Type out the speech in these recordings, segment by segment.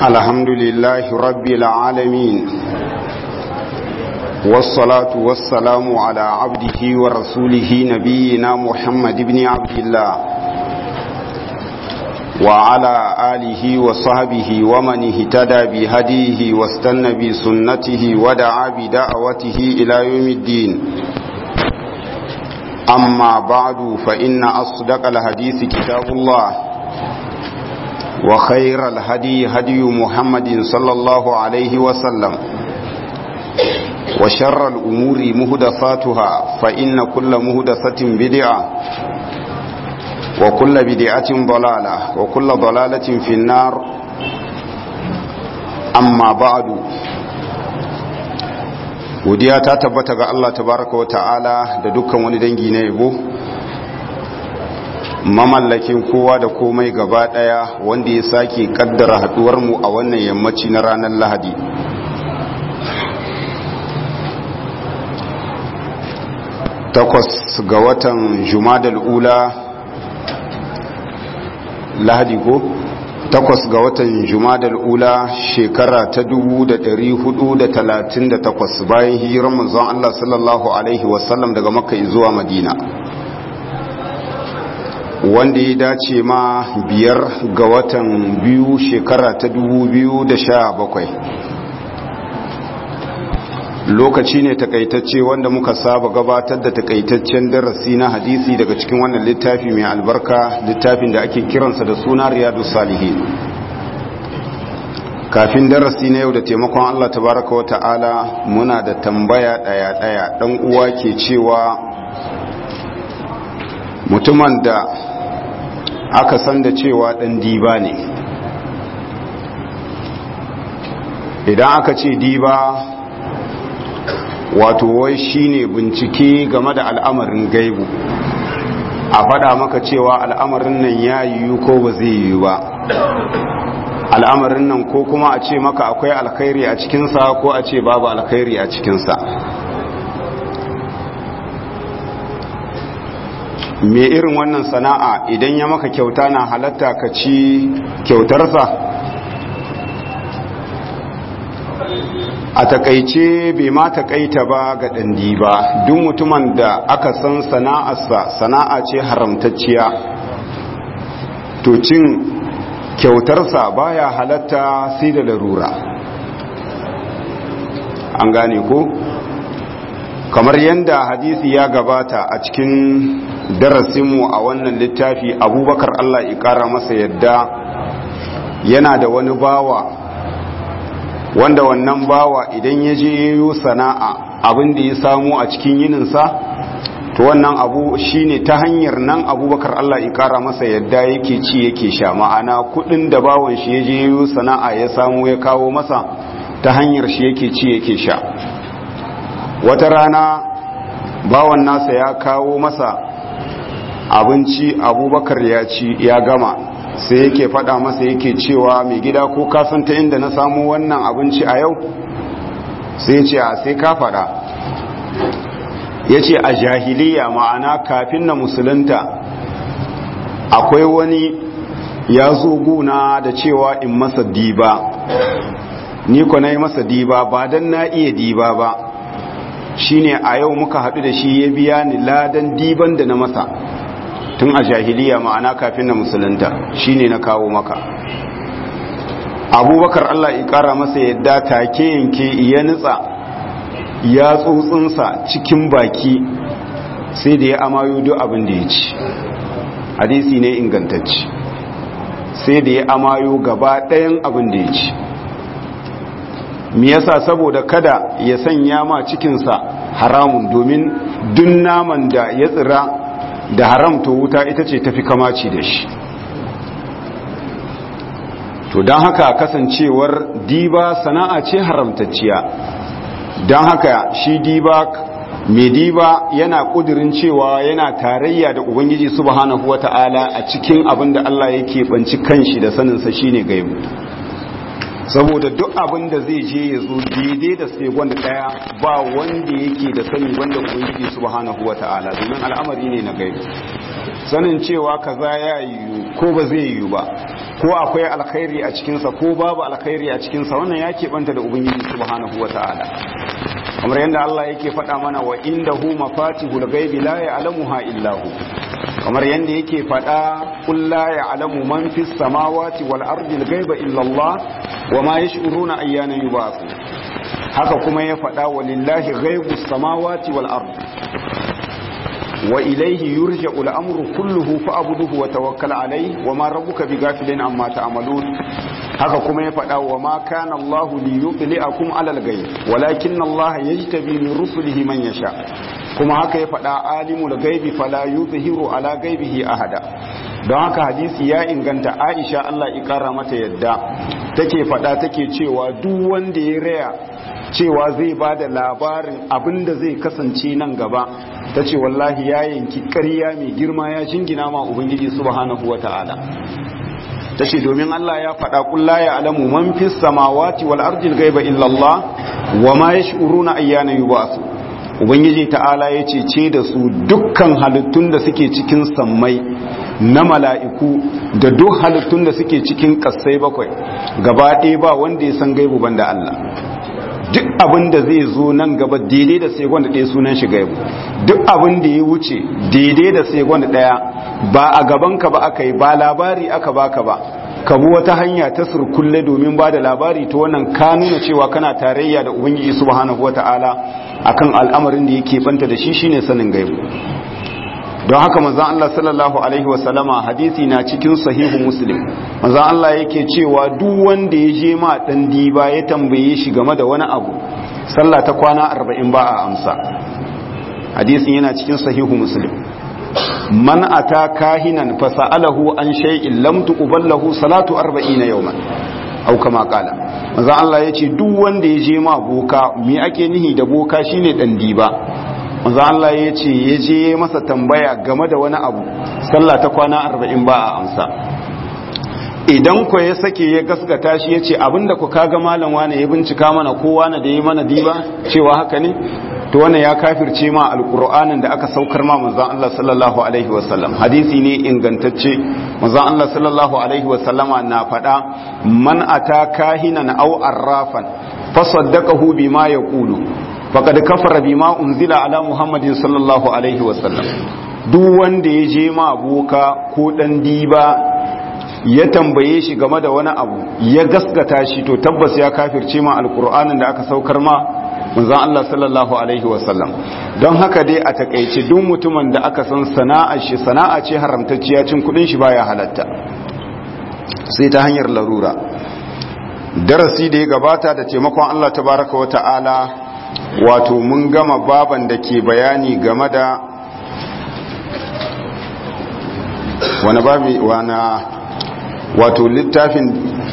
الحمد لله رب العالمين والصلاة والسلام على عبده ورسوله نبينا محمد بن عبد الله وعلى آله وصحبه ومن اهتدى بهديه واستنى بسنته ودعا بدعوته إلى يوم الدين أما بعد فإن أصدق الحديث كتاب الله وخير الهدي هدي محمد صلى الله عليه وسلم وشر الأمور مهدفاتها فإن كل مهدفة بدعة وكل بدعة ضلالة وكل ضلالة في النار أما بعد godiya ta tabbata ga Allah tabaraka wa ta'ala da dukkan wani dangi na yabo mamallakin kowa da komai gaba daya wanda ya sake kaddara haduwar mu a wannan yammaci na ranar Lahadi takwas ga watan Jumadal ula Lahadi ko takwas ga watan Jumadal ula shekara ta 1438 bayan hijirar manzon Allah sallallahu alaihi wasallam daga Makka zuwa Madina wanda ya dace ma biyar ga watan biyu shekara ta 2017 lokaci ne takaitacce wanda muka saba gabatar da takaitaccen darasi na hadisi daga cikin wannan littafi mai albarka littafin da ake kiransa da suna riyadu salihin kafin darasi na yau da taimakon Allah tabaraka wa ta'ala muna da tambaya daya-daya dan uwa ke cewa mutumin da aka san da cewa dan diba ne idan aka ce diba wato wai shine bincike game da al'amarin gaibu a faɗa maka cewa al'amarin nan ya yiwu ko ba zai yiwu ba al'amarin nan ko kuma a ce maka akwai alkhairi a cikinsa ko a ce babu alkhairi a cikinsa me irin wannan sana'a idan ya maka kyauta na halatta ka ci kyautarsa a takaice bai ma takaita ba ga ɗandi ba duk mutumin da aka san sana'arsa sana'a ce haramtacciya to cin kyautarsa baya halatta sai da larura an gane ko kamar yadda hadisi ya gabata a cikin darasinmu a wannan littafi abubakar allah ƙara masa yadda yana da wani bawa wanda wannan bawa idan ya je yayo sana'a abin da ya samu a cikin yininsa to wannan abu shine ta hanyar nan abubakar Allah ya kara masa yadda yake ci yake sha ma'ana kudin da bawan shi ya je yayo sana'a ya samu ya kawo masa ta hanyar shi yake ci yake sha wata rana bawan nasa ya kawo masa abinci abubakar ya ci ya gama sai yake fada masa yake cewa mai gida ko kasanta inda na samu wannan abinci a yau sai ce a sai ka fada ya ce a jahiliya ma'ana kafin na musulunta akwai wani ya zo guna da cewa in masa diba ni ko na yi masa diba ba don na iya diba ba shine a yau muka haɗu da shi ya biya ni ladan diban da na masa tun a jahiliya ma'ana kafin na musulunta shine na kawo maka abubakar allah ya kara masa yadda take yanke ya nutsa ya tsotsinsa cikin baki sai da ya amayo duk abin da ya ci hadisi ne ingantacci sai da ya amayo gaba ɗayan abin da ya ci me yasa saboda kada ya sanya ma cikinsa haramun domin duk naman da ya tsira da haramta wuta ita ce tafi kamaci da shi to don haka kasancewar diba sana'a ce haramtacciya don haka shi diba mai diba yana kudirin cewa yana tarayya da ubangiji subhanahu wata'ala a cikin abin da Allah yake banci kanshi da saninsa shine gaibu saboda duk abin da zai je ya zo daidai da sai wanda daya ba wanda yake da sani wanda ubangiji subhanahu wata'ala domin al'amari ne na gaibu sanin cewa kaza ya yiwu ko ba zai yiwu ba ko akwai alkhairi a cikinsa ko babu alkhairi a cikinsa wannan ya keɓanta da ubangiji subhanahu wa ta'ala kamar yadda Allah yake faɗa mana wa indahu mafatihul ghaibi la ya'lamuha illa hu kamar yadda yake faɗa qul la ya'lamu man fis samawati wal ardi al ghaiba illa Allah wa ma yash'uruna ayyana yub'athu haka kuma ya faɗa walillahi ghaibus samawati wal ardi wa ilaihi yurja'u al-amru kulluhu fa'budhu wa tawakkal alayhi wa ma rabbuka bighafilin amma ta'malun haka kuma ya faɗa wa ma kana Allah li yudli'akum 'ala al-ghaib walakin Allah yajtabi min rusulihi man yasha kuma haka ya faɗa alimul ghaibi fala yuzhiru 'ala ghaibihi ahada don haka hadisi ya inganta Aisha Allah ya kara mata yadda take faɗa take cewa duk wanda ya raya cewa zai ba da labarin abin da zai kasance nan gaba ta ce wallahi ya yanki ƙarya mai girma ya jingina ma ubangiji subhanahu wa ta'ala ta ce domin Allah ya faɗa ƙulla ya alamu man fi samawati wal ardil gaiba illallah wa ma yash'uruna ayyana yub'asu ubangiji ta'ala ya ce ce da su dukkan halittun da suke cikin sammai na mala'iku da duk halittun da suke cikin ƙasai bakwai gaba ɗaya ba wanda ya san gaibu banda Allah duk abin da zai zo nan gaba daidai da sai gwanda ɗaya sunan shi gaibu duk abin da ya wuce daidai da sai gwanda ɗaya ba a gabanka ba aka yi ba labari aka baka ba ka bi wata hanya ta surkulle domin ba da labari ta wannan ka nuna cewa kana tarayya da ubangiji subhanahu wata'ala akan al'amarin da yake banta da shi shine sanin gaibu don haka manzon Allah sallallahu alaihi wasallama hadisi na cikin sahihu muslim manzon Allah yake cewa duk wanda ya je ma dan diba ya tambaye shi game da wani abu sallah ta kwana 40 ba a amsa hadisin yana cikin sahihu muslim man ata kahinan fa sa'alahu an shay'in lam tuqballahu salatu 40 yawman au kama kala manzon Allah yace duk wanda ya je ma boka me ake nihi da boka shine dan diba manzo Allah ya ce ya je masa tambaya game da wani abu sallah ta kwana arba'in ba a amsa idan ku ya sake ya gaskata shi ya ce abinda ku kaga malam wane ya bincika mana ko wane da ya mana diba cewa haka ne to wannan ya kafirce ma alqur'anin da aka saukar ma manzon Allah sallallahu alaihi wasallam hadisi ne ingantacce manzon Allah sallallahu alaihi wasallama na faɗa man ata kahinan aw arrafan fasaddaqahu bima yaqulu faqad kafara bima unzila ala muhammadin sallallahu alaihi wasallam duk wanda ya je ma boka ko dan diba ya tambaye shi game da wani abu ya gaskata shi to tabbas ya kafirce ma alqur'anin da aka saukar ma manzon Allah sallallahu alaihi wasallam don haka dai a takeice duk mutumin da aka san sana'ar shi sana'a ce haramtacciya cin kudin shi baya halatta sai ta hanyar larura darasi da ya gabata da taimakon Allah tabaraka wa ta'ala wato mun gama baban da ke bayani game da wani babi wana wato littafin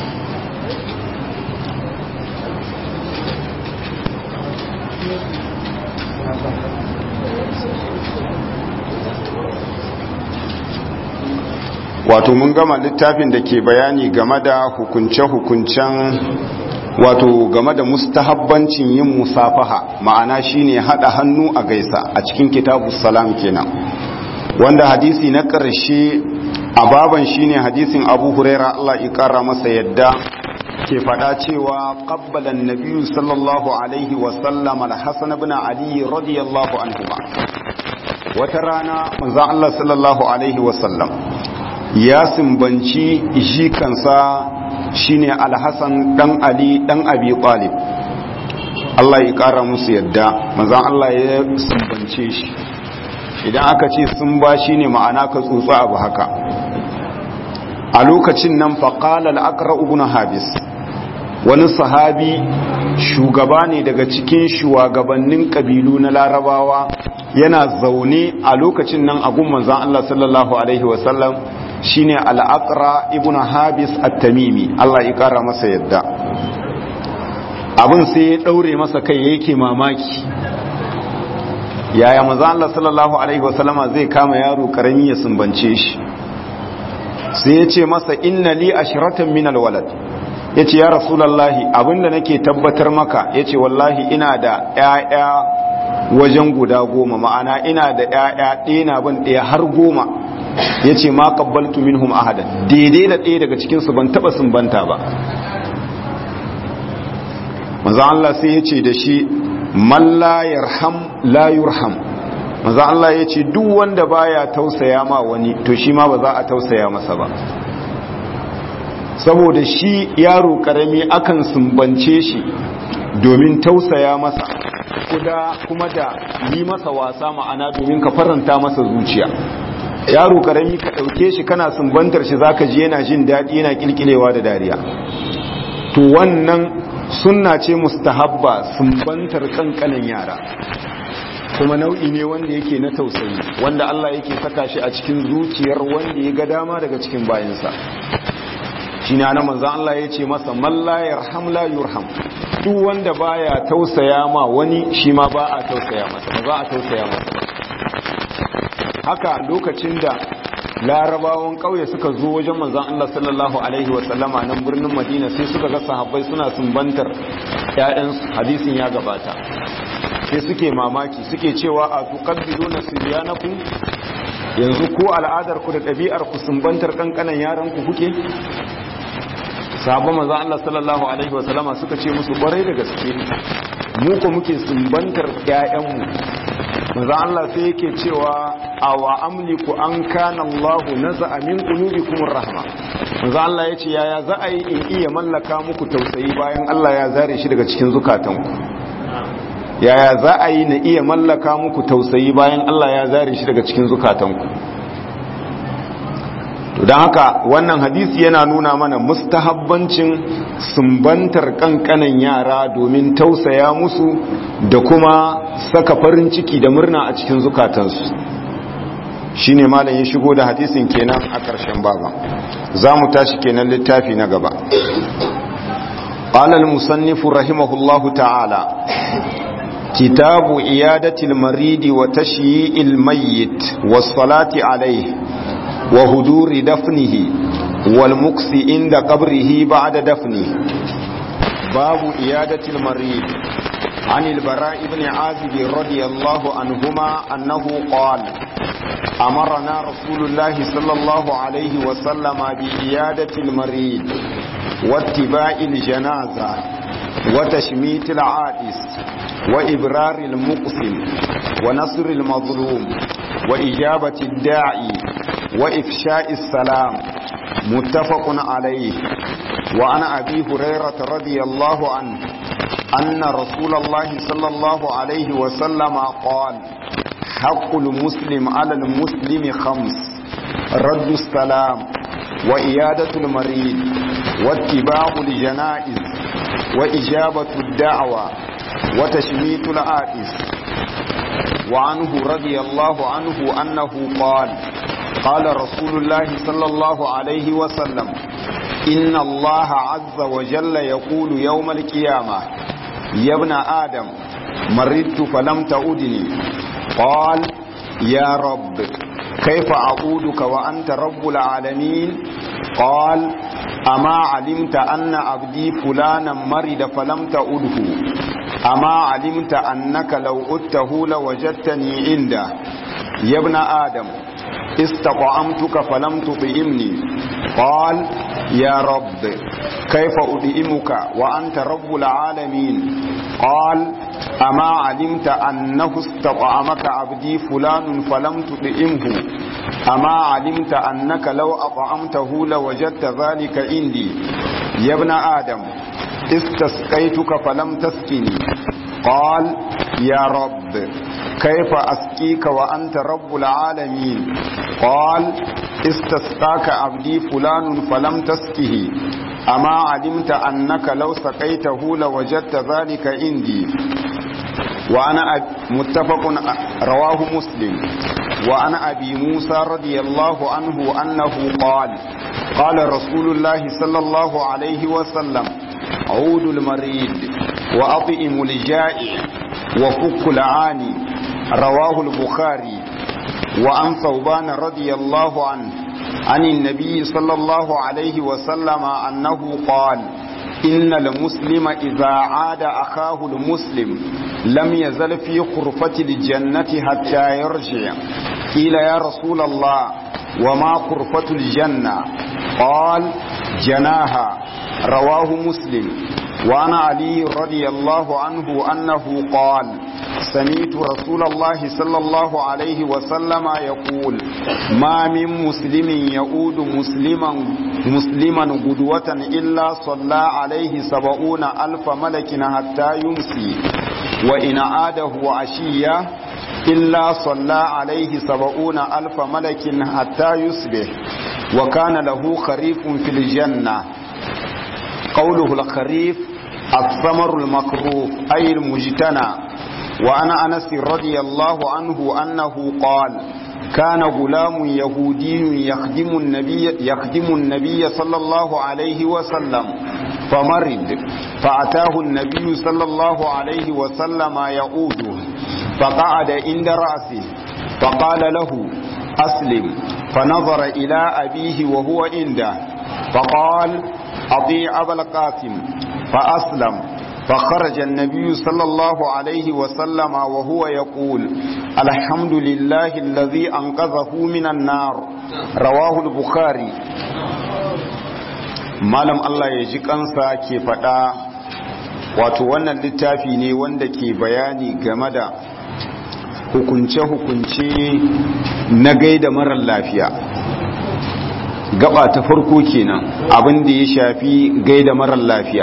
wato mun gama littafin da ke bayani game da hukunce-hukuncen wato game da mustahabbancin yin musafaha ma'ana shine hada hannu a gaisa a cikin kitabu salam kenan wanda hadisi na ƙarshe a baban shine hadisin abu huraira Allah ya ƙara masa yadda ke faɗa cewa ƙabbalan nabiyu sallallahu alaihi wasallam al-hasan ibn ali radiyallahu anhu wata rana manzon Allah sallallahu alaihi wasallam ya simbanci jikansa shine alhassan dan ali dan abi talib Allah ya kara musu yadda manzon Allah ya sumbance shi idan aka ce sun ba shine ma'ana ka tsotsa abu haka a lokacin nan faqala al-aqra ibn habis wani sahabi shugaba ne daga cikin shugabannin kabilu na larabawa yana zaune a lokacin nan a gun manzon Allah sallallahu alaihi wasallam shine al'aqra ibn habis at-tamimi Allah ya kara masa yadda abin sai ya daure masa kai yake mamaki yaya manzo Allah sallallahu alaihi wasallama zai kama yaro karami ya sumbance shi sai ya ce masa inna li ashratan min alwalad yace ya rasulullahi abinda nake tabbatar maka yace wallahi ina da ƴaƴa wajen guda goma ma'ana ina da ƴaƴa ɗaya na ban ɗaya har goma ya ce ma qabbaltu minhum ahadan daidai da ɗaya daga cikinsu ban taɓa sumbanta ba manzo Allah sai ya ce da shi man la yarham la yurham manzo Allah ya ce duk wanda baya tausaya ma wani to shi ma ba za a tausaya masa ba saboda shi yaro karami akan sumbance shi domin tausaya masa kuda kuma da yi masa wasa ma'ana domin ka faranta masa zuciya yaro karami ka ɗauke shi kana sumbantar shi zaka ji yana jin daɗi yana kilkilewa da dariya to wannan sunna ce mustahabba sumbantar kankanin yara kuma nau'i ne wanda yake na tausayi wanda Allah yake saka shi a cikin zuciyar wanda ya ga dama daga cikin bayansa shi ne ana manzan Allah ya ce masa malla yarham la yurham duk wanda baya tausaya ma wani shi ma ba a tausaya masa ba za a tausaya masa haka lokacin da larabawan kauye suka zo wajen manzan Allah sallallahu alaihi wa sallama nan birnin Madina sai suka ga sahabbai suna sumbantar ƴaƴan hadisin ya gabata sai suke mamaki suke cewa a tuqabbiduna sibyanakum yanzu ko al'adar ku da ɗabi'ar ku sumbantar kankanan yaran ku kuke sabon maza Allah sallallahu alaihi wasallama suka ce musu kwarai da gaske mu ko muke sumbantar ƴaƴanmu maza Allah sai yake cewa awa amliku an kana Allah naza'a min qulubikum rahma maza Allah yace yaya za a yi in iya mallaka muku tausayi bayan Allah ya zare shi daga cikin zukatanku yaya za a yi na iya mallaka muku tausayi bayan Allah ya zare shi daga cikin zukatanku to don haka wannan hadisi yana nuna mana mustahabbancin sumbantar kankanan yara domin tausaya musu da kuma saka farin ciki da murna a cikin zukatansu shine malam ya shigo da hadisin kenan a ƙarshen baba za mu tashi kenan littafi na gaba قال المصنف رحمه الله تعالى كتاب إيادة المريد وتشييء الميت والصلاة عليه وهدور دفنه والمكس عند قبره بعد دفنه باب إيادة المريض عن البراء بن عازب رضي الله عنهما أنه قال أمرنا رسول الله صلى الله عليه وسلم بإيادة المريض واتباع الجنازة وتشميت العائس وإبرار المقسم ونصر المظلوم وإجابة الداعي وإفشاء السلام متفق عليه وعن أبي هريرة رضي الله عنه أن رسول الله صلى الله عليه وسلم قال حق المسلم على المسلم خمس رد السلام وإيادة المريض واتباع الجنائز وإجابة الدعوة وتشميت الآئس وعنه رضي الله عنه أنه قال قال رسول الله صلى الله عليه وسلم إن الله عز وجل يقول يوم القيامة يا ابن آدم مرضت فلم تعودني قال يا رب كيف أعودك وأنت رب العالمين قال أما علمت أن عبدي فلانا مرض فلم تعوده أما علمت أنك لو أدته لوجدتني عنده يا ابن آدم استطعمتك فلم تطعمني قال يا رب كيف أطعمك وأنت رب العالمين قال أما علمت أنه استطعمك عبدي فلان فلم تطعمه أما علمت أنك لو أطعمته لوجدت ذلك عندي يا ابن آدم استسقيتك فلم تسقني قال يا رب كيف أسقيك وأنت رب العالمين قال استسقاك عبدي فلان فلم تسقه أما علمت أنك لو سقيته لوجدت ذلك عندي وأنا متفق رواه مسلم وعن أبي موسى رضي الله عنه أنه قال قال رسول الله صلى الله عليه وسلم عود المريض وأطئم الجائع وفك العاني رواه البخاري وعن ثوبان رضي الله عنه عن النبي صلى الله عليه وسلم أنه قال إن المسلم إذا عاد أخاه المسلم لم يزل في خرفة الجنة حتى يرجع قيل يا رسول الله وما قرفة الجنة قال جناها رواه مسلم وعن علي رضي الله عنه أنه قال سمعت رسول الله صلى الله عليه وسلم يقول ما من مسلم يؤود مسلما مسلما قدوة إلا صلى عليه سبعون ألف ملك حتى يمسي وإن عاده عشية إلا صلى عليه سبعون ألف ملك حتى يصبح وكان له خريف في الجنة قوله الخريف الثمر المكروه أي المجتنى وعن أنس رضي الله عنه أنه قال كان غلام يهودي يخدم النبي, يخدم النبي صلى الله عليه وسلم فمرض فأتاه النبي صلى الله عليه وسلم يعوده فقعد عند رأسه فقال له أسلم فنظر إلى أبيه وهو عنده فقال أطيع أبا القاسم فأسلم فخرج النبي صلى الله عليه وسلم وهو يقول الحمد لله الذي أنقذه من النار رواه البخاري malam Allah ya ji kansa ke faɗa wato wannan littafi ne wanda ke bayani game da hukunce-hukunce na gaida marar lafiya gaba ta farko kenan abin da ya shafi gaida marar lafiya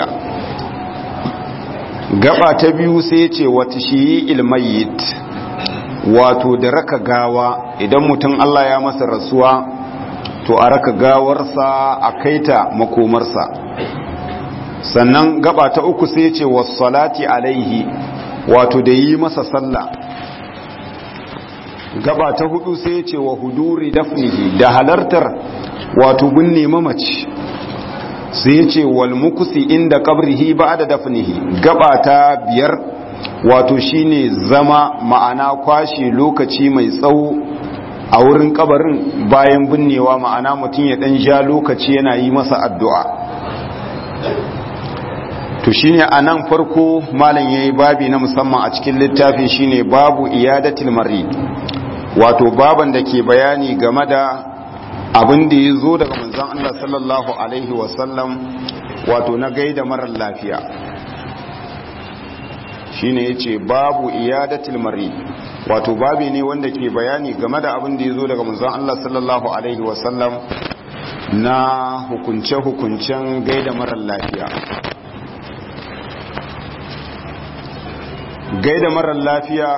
gaba ta biyu sai ce wata shi ilmayit wato da raka gawa idan mutum Allah ya masa rasuwa to a raka gawarsa a kaita makomarsa sannan gaba ta uku sai ce salati alaihi wato da yi masa sallah gaba ta hudu sai ce wa huduri dafnihi da halartar wato binne mamaci sai ce wal mukusi inda kabrihi ba da dafnihi gaba ta biyar wato shine zama ma'ana kwashe lokaci mai tsawo a wurin kabarin bayan binnewa ma'ana mutum ya dan ja lokaci yana yi masa addu'a to shine anan farko malam yayi babi na musamman a cikin littafin shine babu iyadatil marid wato baban da ke bayani game da abin da ya zo daga manzon Allah sallallahu alaihi wasallam wato na gaida marar lafiya shine yace babu iyadatil marid wato babi ne wanda ke bayani game da abin da ya zo daga manzon Allah sallallahu alaihi wasallam na hukunce-hukuncen gaida marar lafiya gaida marar lafiya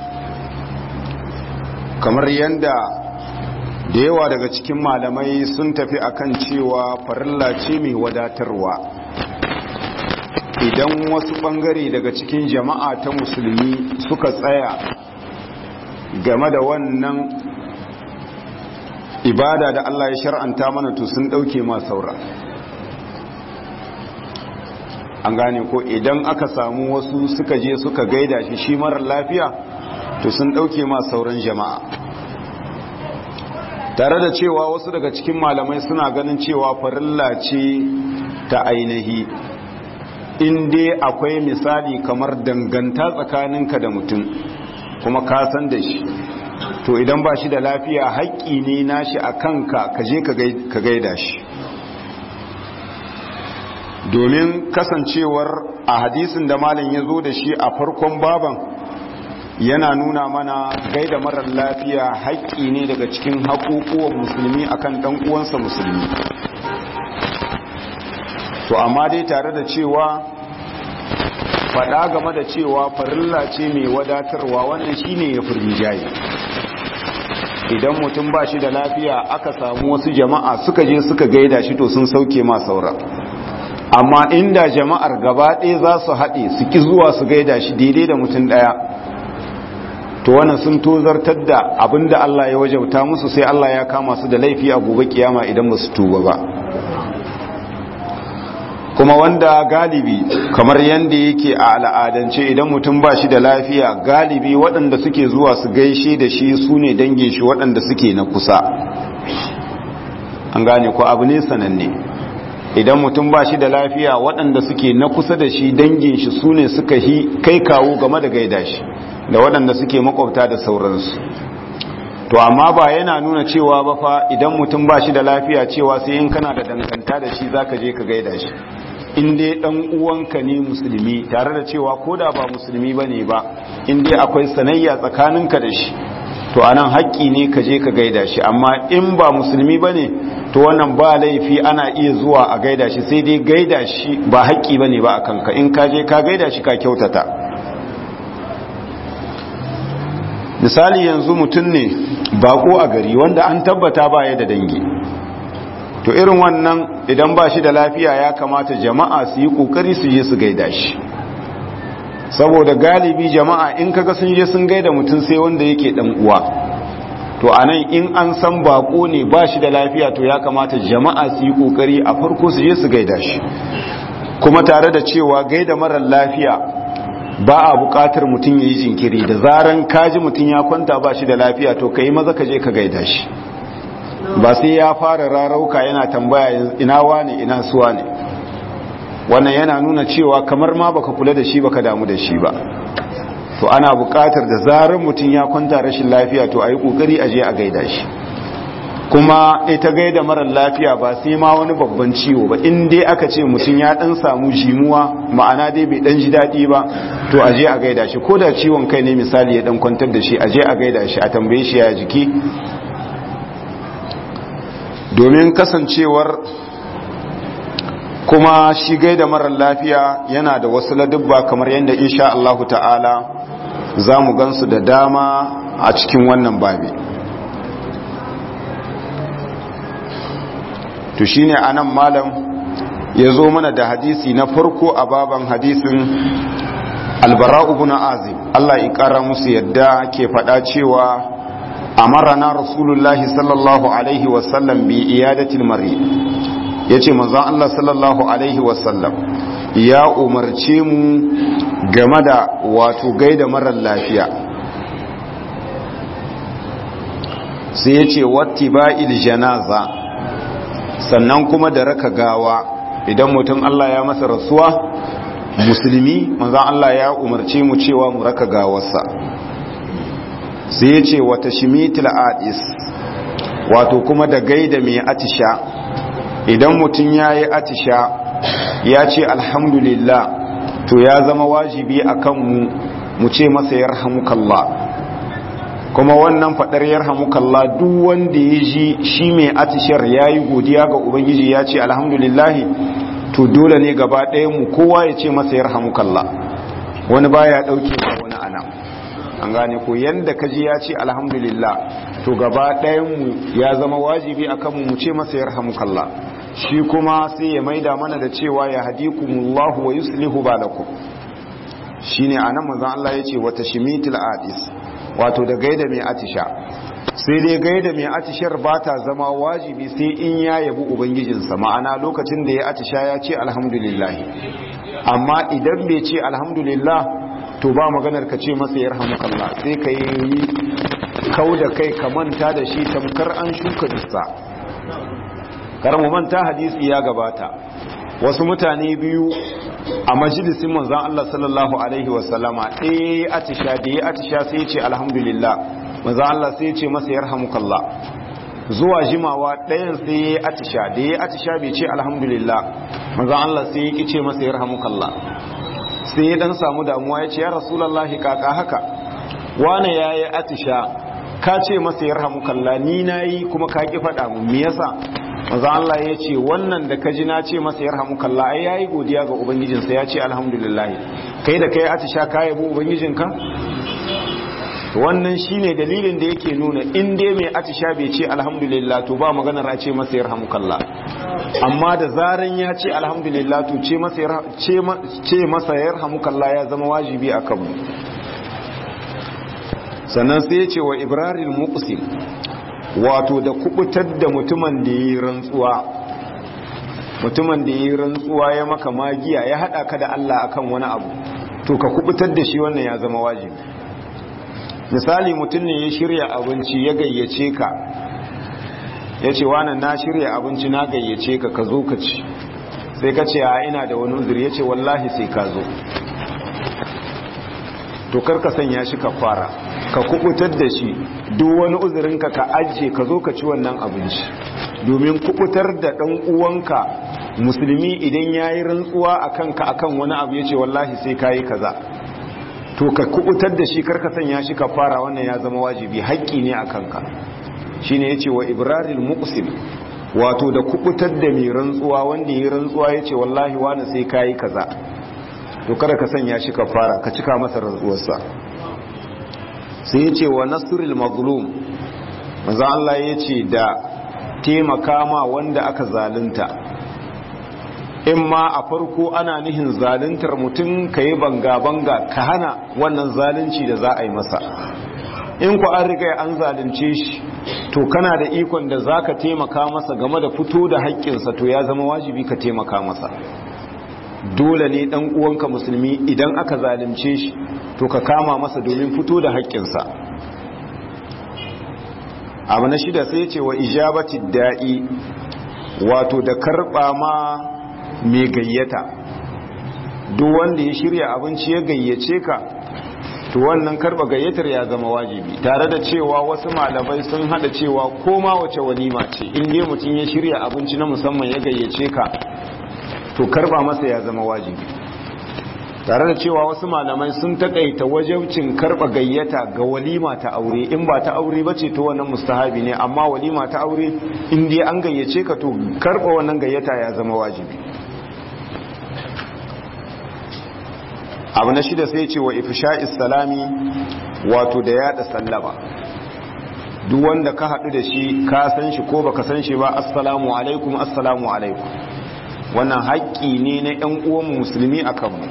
kamar yadda da yawa daga cikin malamai sun tafi akan cewa farilla ce mai wadatarwa idan wasu bangare daga cikin jama'a ta musulmi suka tsaya game da wannan ibada da Allah ya shar'anta mana to sun dauke ma saura an gane ko idan aka samu wasu suka je suka gaida shi shi marar lafiya to sun dauke ma sauran jama'a tare da cewa wasu daga cikin malamai suna ganin cewa farilla ce ta ainihi in dai akwai misali kamar danganta tsakaninka da mutum kuma ka san da shi to idan ba shi da lafiya haƙƙi ne nashi a kanka ka je ka gaida shi domin kasancewar a hadisin da malam ya zo da shi a farkon baban yana nuna mana gaida marar lafiya haƙƙi ne daga cikin haƙuƙuwan musulmi akan ɗan uwansa musulmi to amma dai tare da cewa faɗa game da cewa farilla ce mai wadatarwa wannan shine ya furmi jayi idan mutum ba shi da lafiya aka samu wasu jama'a suka je suka gaida shi to sun sauke ma saura amma inda jama'ar gaba ɗaya za su haɗe su ki zuwa su gaida shi daidai da mutum ɗaya to wannan sun tozartar da abinda Allah ya wajauta musu sai Allah ya kama su da laifi a gobe kiyama idan ba su tuba ba kuma wanda galibi kamar yadda yake a al'adance idan mutum ba shi da lafiya galibi waɗanda suke zuwa su gaishe da shi su ne dangin shi waɗanda suke na kusa an gane ko abu ne sananne idan mutum ba shi da lafiya waɗanda suke na kusa da shi dangin shi su ne suka hi kai kawo game da gaida shi da waɗanda suke makwabta da sauransu to amma ba yana nuna cewa ba fa idan mutum ba shi da lafiya cewa sai in kana da danganta da shi zaka je ka gaida shi in dai dan uwanka ne musulmi tare da cewa koda ba musulmi bane ba in dai akwai sanayya tsakaninka da shi to anan haƙƙi ne ka je ka gaida shi amma in ba musulmi bane to wannan ba laifi ana iya zuwa a gaida shi sai dai gaida shi ba haƙƙi bane ba akan ka in ka je ka gaida shi ka kyautata misali yanzu mutum ne bako a gari wanda an tabbata baya da dangi to irin wannan idan ba shi da lafiya ya kamata jama'a su yi kokari su je su gaida shi saboda galibi jama'a in kaga sun je sun gaida mutum sai wanda yake dan uwa to anan in an san bako ne ba shi da lafiya to ya kamata jama'a su yi kokari a farko su je su gaida shi kuma tare da cewa gaida marar lafiya ba a bukatar mutum ya yi jinkiri da zaran kaji mutum ya kwanta ba shi da lafiya to ka yi maza ka je ka gaida shi ba sai ya fara rarauka yana tambaya ina wane ina suwa ne wannan yana nuna cewa kamar ma baka kula da shi baka damu da shi ba to ana bukatar da zarar mutum ya kwanta rashin lafiya to a yi kokari a je a gaida shi kuma ita gaida marar lafiya ba sai ma wani babban ciwo ba in dai aka ce mutum ya dan samu jimuwa ma'ana dai bai dan ji daɗi ba to a je a gaida shi ko da ciwon kai ne misali ya dan kwantar da shi a je a gaida shi a tambaye shi ya jiki domin kasancewar kuma shi gaida marar lafiya yana da wasu ladubba kamar yadda insha Allahu ta'ala za mu gansu da dama a cikin wannan babi to shine anan malam ya zo mana da hadisi na farko a baban hadisin albara'u ibn azim Allah ya kara musu yadda ke faɗa cewa amarana rasulullahi sallallahu alaihi wasallam bi iyadatil mari yace manzon Allah sallallahu alaihi wasallam ya umarce mu game da wato gaida marar lafiya sai yace wattiba'il janaza sannan kuma da raka gawa idan mutum Allah ya masa rasuwa musulmi manzon Allah ya umarce mu cewa mu raka gawarsa sai ya ce wata shimitil adis wato kuma da gaida mai atisha idan mutum ya yi atisha ya ce alhamdulillah to ya zama wajibi a kanmu mu ce masa yarhamukallah kuma wannan faɗar yarhamukallah duk wanda ya ji shi mai atishar ya yi godiya ga ubangiji ya ce alhamdulillahi to dole ne gaba ɗaya mu kowa ya ce masa yarhamukallah wani baya ɗauke ba wani ana an gane ko yanda kaji ya ce alhamdulillah to gaba ɗayanmu ya zama wajibi a kanmu mu ce masa yarhamukallah shi kuma sai ya maida mana da cewa ya hadikumullahu wa yuslihu balakum shine anan manzon Allah yace wata shimitil adis wato da gaida mai atisha sai dai gaida mai atishar ba ta zama wajibi sai in ya yabi ubangijinsa ma'ana lokacin da ya atisha ya ce alhamdulillah amma idan bai ce alhamdulillah to ba maganar ka ce masa yarhamukallah sai ka yi kau da kai ka manta da shi tamkar an shuka dussa karamu manta hadisi ya gabata wasu mutane biyu a majalisin manzan Allah sallallahu alaihi wasallama ɗaya ya atisha da ya atisha sai ya ce alhamdulillah manzan Allah sai ya ce masa yarhamukallah zuwa jimawa ɗayan sai ya atisha da ya atisha bai ce alhamdulillah manzan Allah sai ya ki ce masa yarhamukallah sai ya dan samu damuwa ya ce ya rasulallahi kaka haka wane ya yi atisha ka ce masa ya rahamu kalla ni na yi kuma ka ki faɗa mu me yasa maza Allah ya ce wannan da ka ji na ce masa ya rahamu kalla ai yayi godiya ga ubangijinsa ya ce alhamdulillah kai da kai atisha ka yabo ubangijinka wannan shine dalilin da yake nuna in dai mai atisha bai ce alhamdulillah to ba maganar a ce masa ya rahamu kalla amma da zaran ya ce alhamdulillah to ce masa ce masa yarhamukallah ya zama wajibi a kanmu sannan sai ya ce wa ibraril muqsim wato da kubutar da mutumin da yi rantsuwa mutumin da yi rantsuwa ya maka magiya ya hada ka da Allah akan wani abu to ka kubutar da shi wannan ya zama wajibi misali mutum ne ya shirya abinci ya gayyace ka ya ce wani na shirya abinci na gayyace ka ka zo ka ci sai ka ce a ina da wani uzuri ya ce wallahi sai ka zo to karka sanya shi ka fara ka kubutar da shi duk wani uzurinka ka ajiye ka zo ka ci wannan abinci domin kubutar da ɗan uwanka musulmi idan ya yi rantsuwa a kanka akan wani abu ya ce wallahi sai ka yi kaza to ka kubutar da shi karka sanya shi ka fara wannan ya zama wajibi haƙƙi ne a kanka shi ne ya ce wa ibraril muqsim wato da kubutar da mai rantsuwa wanda ya yi rantsuwa ya ce wallahi wani sai ka yi kaza to kada ka sanya shi ka fara ka cika masa rantsuwarsa sai ya ce wa nasrul mazlum maza Allah ya ce da taimaka ma wanda aka zalunta in ma a farko ana nihin zaluntar mutum ka yi banga-banga ka hana wannan zalunci da za a yi masa in ku an riga an zalunce shi to kana da ikon da za ka taimaka masa game da fito da haƙƙinsa to ya zama wajibi ka taimaka masa dole ne ɗan uwanka musulmi idan aka zalunce shi to ka kama masa domin fito da haƙƙinsa abu na shida sai ce wa ijabati da'i wato da karɓa ma mai gayyata duk wanda ya shirya abinci ya gayyace ka to wannan karba gayyatar ya zama wajibi tare da cewa wasu malamai sun hada cewa koma wace walima ce in dai mutum ya shirya abinci na musamman ya gayyace ka to karba masa ya zama wajibi tare da cewa wasu malamai sun takaita wajibcin karba gayyata ga walima ta aure in ba ta aure bace to wannan mustahabi ne amma walima ta aure in dai an gayyace ka to karba wannan gayyata ya zama wajibi abu na shida sai ce wa ifsha'is salami wato da yada sallama duk wanda ka haɗu da shi ka san shi ko baka san shi ba assalamu alaikum assalamu alaikum wannan haƙƙi ne na ƴan uwan musulmi a kanmu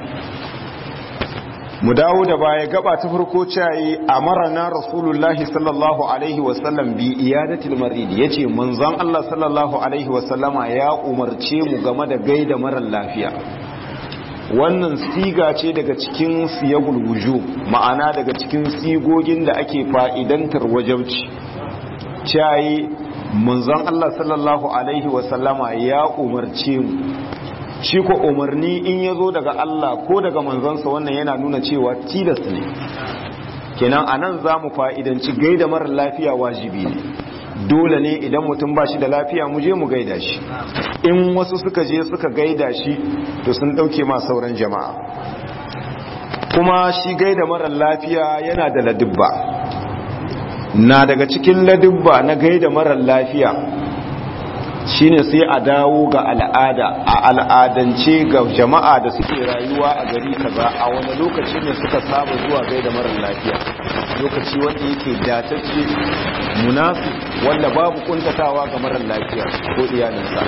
mu dawo da baya gaba ta farko cayi amarana rasulullahi sallallahu alaihi wasallam bi iyadatil marid yace manzon Allah sallallahu alaihi wasallama ya umarce mu game da gaida marar lafiya wannan siga ce daga cikin siyagul wuju ma'ana daga cikin sigogin da ake fa'idantar wajabci cayi manzon Allah sallallahu alaihi wasallama ya umarce mu shi ko umarni in ya zo daga Allah ko daga manzonsa wannan yana nuna cewa tilas ne kenan anan za mu fa'idanci gaida marar lafiya wajibi ne dole ne idan mutum ba shi da lafiya mu je mu gaida shi in wasu suka je suka gaida shi to sun dauke ma sauran jama'a kuma shi gaida marar lafiya yana da ladubba na daga cikin ladubba na gaida marar lafiya shine sai a dawo ga al'ada a al'adance ga jama'a da suke rayuwa a gari kaza a wani lokaci ne suka saba zuwa gaida marar lafiya lokaci wanda yake datacce munafi wanda babu kuntatawa ga marar lafiya ko iyalinsa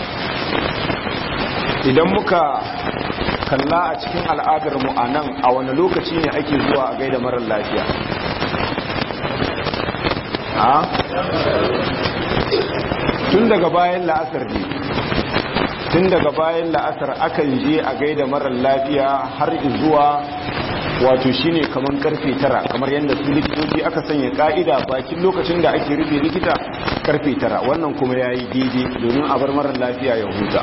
idan muka kalla a cikin al'adar mu a nan a wani lokaci ne ake zuwa a gaida marar lafiya tun daga bayan la'asar ne tun daga bayan la'asar akan je a gaida marar lafiya har zuwa wato shine kamar karfe tara kamar yadda su likitoci aka sanya ka'ida bakin lokacin da ake rufe likita karfe tara wannan kuma ya yi daidai domin a bar marar lafiya ya huta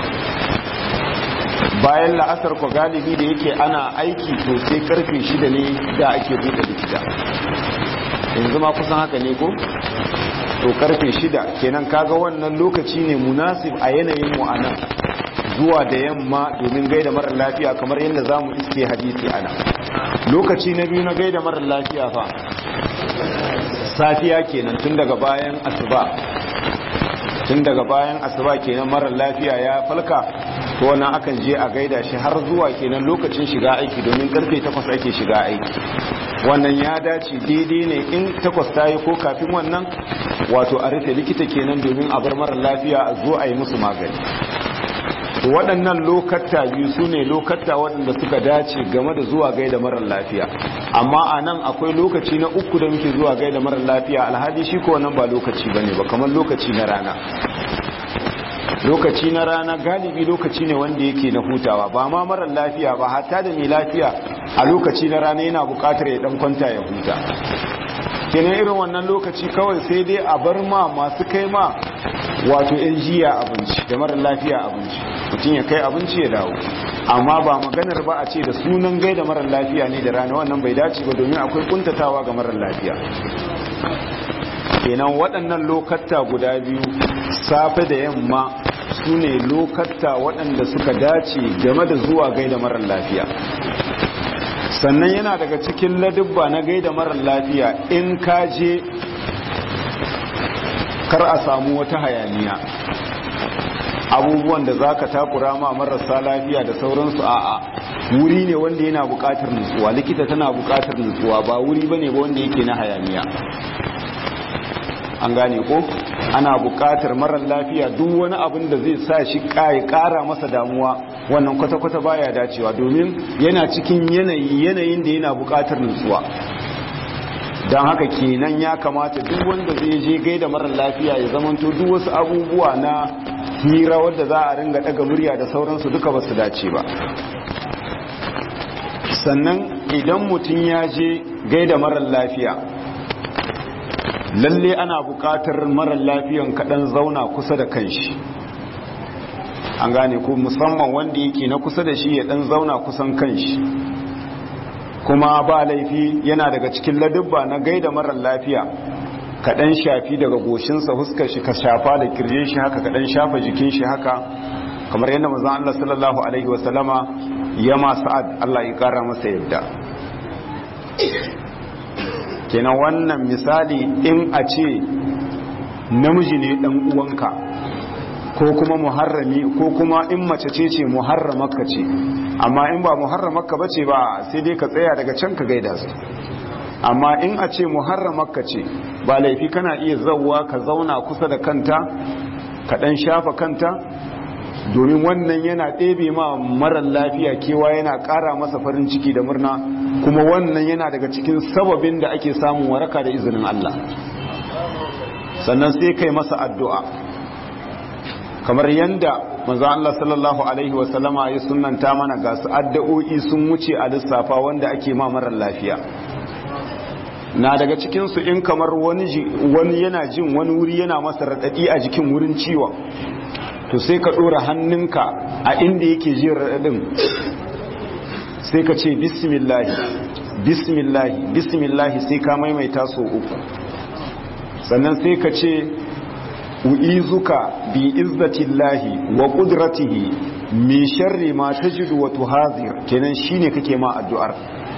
bayan la'asar ko galibi da yake ana aiki to sai karfe shida ne da ake buɗe likita yanzu ma kusan haka ne ko to karfe shida kenan kaga wannan lokaci ne munasib a yanayin mu anan zuwa da yamma domin gaida marar lafiya kamar yadda za mu iske hadisi ana lokaci na biyu na gaida marar lafiya fa safiya kenan tun daga bayan asuba tun daga bayan asuba kenan marar lafiya ya falka to wannan akan je a gaida shi har zuwa kenan lokacin shiga aiki domin karfe takwas ake shiga aiki wannan ya dace daidai ne in takwas ta yi ko kafin wannan wato a rufe likita kenan domin a bar marar lafiya a zo a yi musu magani waɗannan lokatta biyu su ne lokatta waɗanda suka dace game da zuwa gaida marar lafiya amma a nan akwai lokaci na uku da muke zuwa gaida marar lafiya alhali shi ko wannan ba lokaci ba ne ba kamar lokaci na rana lokaci na rana galibi lokaci ne wanda yake na hutawa ba ma marar lafiya ba hatta da mai lafiya a lokaci na rana yana bukatar ya dan kwanta ya huta kenan irin wannan lokaci kawai sai dai a bar ma masu kai ma wato yan jiya abinci da marar lafiya abinci mutum ya kai abinci ya dawo amma ba maganar ba a ce da sunan gaida marar lafiya ne da rana wannan bai dace ba domin akwai kuntatawa ga marar lafiya kenan waɗannan lokatta guda biyu safe da yamma su ne lokatta waɗanda suka dace game da zuwa gaida marar lafiya sannan yana daga cikin ladubba na gaida marar lafiya in ka je kar a samu wata hayaniya abubuwan da za ka takura ma marasa lafiya da sauransu a'a wuri ne wanda yana buƙatar nutsuwa likita tana buƙatar nutsuwa ba wuri ba ne ba wanda yake na hayaniya an gane ko ana buƙatar marar lafiya duk wani abin da zai sa shi ƙara masa damuwa wannan kwata-kwata baya dacewa domin yana cikin yanayi yanayin da yana buƙatar nutsuwa don haka kenan ya kamata duk wanda zai je gaida marar lafiya ya zamanto duk wasu abubuwa na hira wadda za a ringa daga murya da sauransu duka ba su dace ba sannan idan mutum ya je gaida marar lafiya lalle ana buƙatar marar lafiyan kaɗan zauna kusa da kanshi an gane ko musamman wanda yake na kusa da shi ya ɗan zauna kusan kanshi kuma ba laifi yana daga cikin ladubba na gaida marar lafiya kaɗan shafi daga goshinsa huskar shi ka shafa da kirje shi haka kaɗan shafa jikin shi haka kamar yadda mazan Allah sallallahu alaihi wasallama ya ma sa'ad Allah ya ƙara masa yadda kenan wannan misali in a ce namiji ne ɗan uwanka ko kuma muharrami ko kuma in mace ce ce muharramaka ce amma in ba muharramaka bace ba sai dai ka tsaya daga can ka gaida su amma in a ce muharramaka ce ba laifi kana iya zauwa ka zauna kusa da kanta ka dan shafa kanta domin wannan yana ɗebe ma marar lafiya kewa yana ƙara masa farin ciki da murna kuma wannan yana daga cikin sababin da ake samun waraka da izinin Allah sannan sai kai masa addu'a kamar yanda manzo Allah sallallahu alaihi wasallama ya sunnanta mana ga su addu'o'i sun wuce a lissafa wanda ake ma marar lafiya na daga cikin su in kamar wani wani yana jin wani wuri yana masa radadi a jikin wurin ciwon to sai ka dora hannunka a inda yake jin radadin sai ka ce bismillah bismillah bismillah sai ka maimaita so uku sannan sai ka ce u'izuka bi izzatillahi wa qudratihi min sharri ma tajidu wa tuhazir kenan shine kake ma addu'ar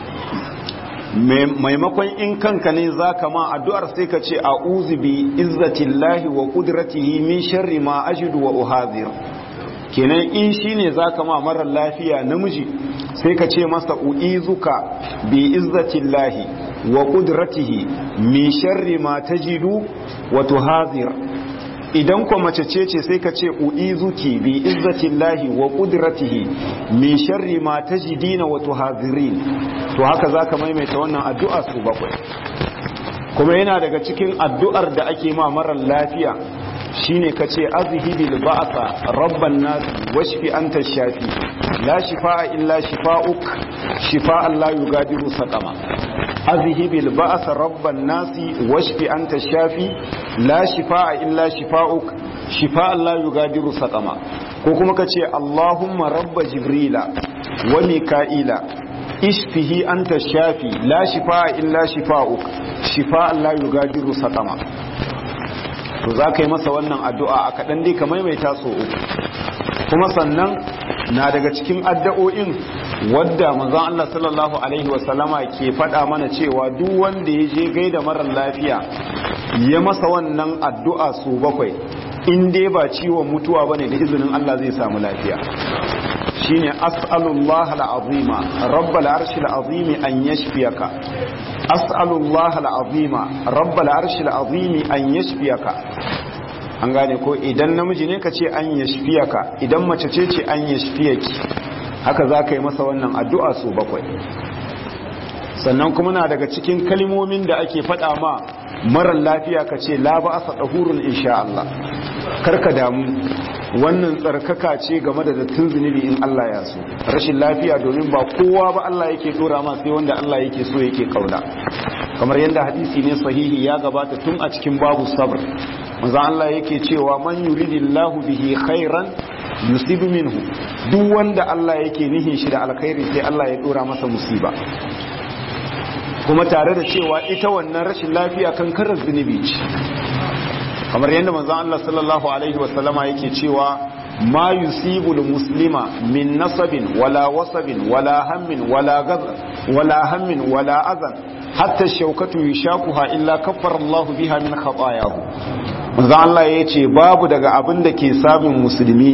maimakon in kanka ne zaka ma addu'ar sai ka ce a'udhu bi izzatillahi wa qudratihi min sharri ma ajidu wa uhazir kenan in shine zaka ma marar lafiya namiji sai ka ce masa u'izuka bi izzatillahi wa qudratihi min sharri ma tajidu wa tuhazir idan kuma mace ce ce sai ka ce u'izuki bi izzatillahi wa qudratihi min sharri ma tajidina wa tuhazirin to haka zaka maimaita wannan addu'a su bakwai kuma yana daga cikin addu'ar da ake ma marar lafiya shine kace azhibil ba'sa rabban nas washfi anta shafi la shifaa illa shifaa'uk shifaa'an la yugadiru saqama azhibil ba'sa rabban nas washfi anta shafi la shifaa illa shifaa'uk shifaa'an la yugadiru saqama ko kuma kace allahumma rabba jibrila wa mika'ila ishfihi anta shafi la shifaa illa shifaa'uk shifaa'an la yugadiru saqama to za ka yi masa wannan addu'a a kaɗan dai ka maimaita so uku kuma sannan na daga cikin addu'o'in wadda manzon Allah sallallahu alaihi wasallama ke faɗa mana cewa duk wanda ya je gaida marar lafiya ya masa wannan addu'a so bakwai in dai ba ciwon mutuwa bane da izinin Allah zai samu lafiya shine as'alullah al'azima rabbal arshil azimi an yashfiyaka as'alullah al'azima rabbal arshil azimi an yashfiyaka an gane ko idan namiji ne ka ce an yashfiyaka idan mace ce ce an yashfiyaki haka za ka yi masa wannan addu'a su bakwai sannan kuma na daga cikin kalmomin da ake faɗa ma marar lafiya ka ce la ba asa ɗahurun insha Allah karka damu wannan tsarkaka ce game da dattin zunubi in Allah ya so rashin lafiya domin ba kowa ba Allah yake dora ma sai wanda Allah yake so yake kauna kamar yadda hadisi ne sahihi ya gabata tun a cikin babu sabr manzo Allah yake cewa man yuridillahu bihi khairan yusibu minhu duk wanda Allah yake nihin shi da alkhairi sai Allah ya dora masa musiba kuma tare da cewa ita wannan rashin lafiya kan karar zunubi ce kamar yadda manzon Allah sallallahu alaihi wasallama yake cewa ma yusibu muslima min nasabin wala wasabin wala hammin wala gazan wala hammin wala azan hatta shaukatu yushakuha illa kaffara Allah biha min khatayahu manzo Allah yace babu daga abin da ke samun musulmi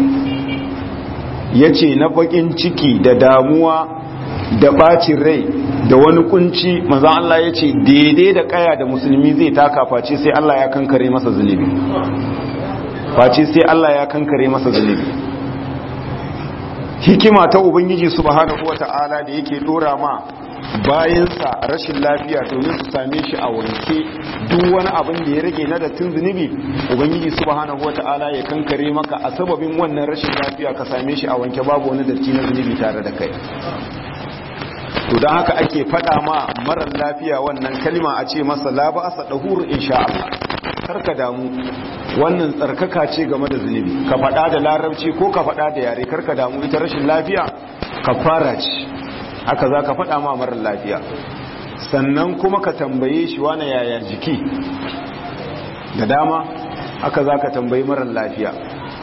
yace na bakin ciki da damuwa da bacin rai da wani kunci manzo Allah yace daidai da kaya da musulmi zai taka face sai Allah ya kankare masa zunubi face sai Allah ya kankare masa zunubi hikima ta ubangiji subhanahu wata'ala da yake dora ma bayansa rashin lafiya domin su same shi a wanke duk wani abin da ya rage na dattin zunubi ubangiji subhanahu wata'ala ya kankare maka a sababin wannan rashin lafiya ka same shi a wanke babu wani datti na zunubi tare da kai to don haka ake faɗa ma marar lafiya wannan kalma a ce masa la ba asa dahur insha Allah karka damu wannan tsarkaka ce game da zunubi ka faɗa da larabci ko ka faɗa da yare karka damu ita rashin lafiya ka fara ci haka za ka faɗa ma marar lafiya sannan kuma ka tambaye shi wane yaya jiki da dama haka za ka tambayi marar lafiya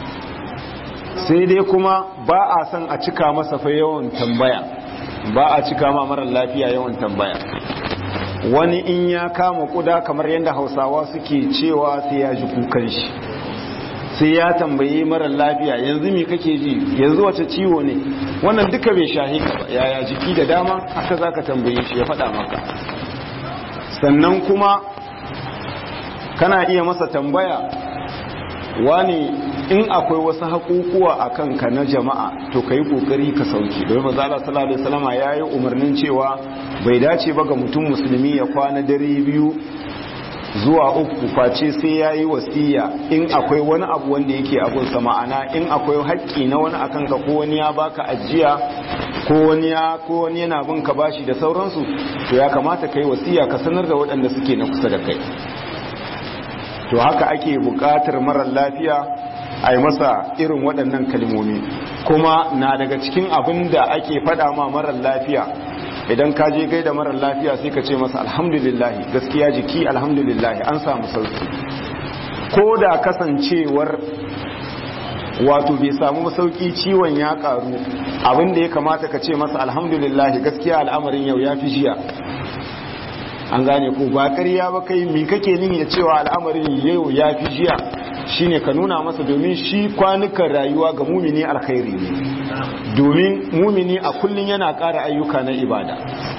sai dai kuma ba a son a cika masa fa yawan tambaya ba a cika ma marar lafiya yawan tambaya wani in ya kama kuda kamar yadda hausawa suke cewa sai ya ji kukan shi sai ya tambayi marar lafiya yanzu me kake ji yanzu wace ciwo ne wannan duka bai shahi ka ba yaya jiki da dama haka zaka tambaye shi ya faɗa maka sannan kuma kana iya masa tambaya wani in akwai wasu haƙuƙuwa a kanka na jama'a to ka yi ƙoƙari ka sauki domin maza Allah sallallahu alaihi wasallam ya yi umarnin cewa bai dace ba ga mutum musulmi ya kwana dare biyu zuwa uku face sai ya yi wasiya in akwai wani abu wanda yake abunsa ma'ana in akwai haƙƙi na wani akan ka ko wani ya baka ajiya ko wani ya ko wani yana bin ka bashi da sauransu to ya kamata kai wasiya ka sanar da waɗanda suke na kusa da kai to haka ake buƙatar marar lafiya a yi masa irin waɗannan kalmomi kuma na daga cikin abin da ake faɗa ma marar lafiya idan ka je gaida marar lafiya sai ka ce masa alhamdulillahi gaskiya jiki alhamdulillahi an samu sauki ko da kasancewar wato bai samu sauki ciwon ya karu abin da ya kamata ka ce masa alhamdulillahi gaskiya al'amarin yau ya fi jiya an gane ko ba ƙarya ba kai mi kake nini da cewa al'amarin yau ya fi jiya shine ka nuna masa domin shi kwanukan rayuwa ga mumini alkhairi ne domin mumini a kullum yana ƙara ayyuka na ibada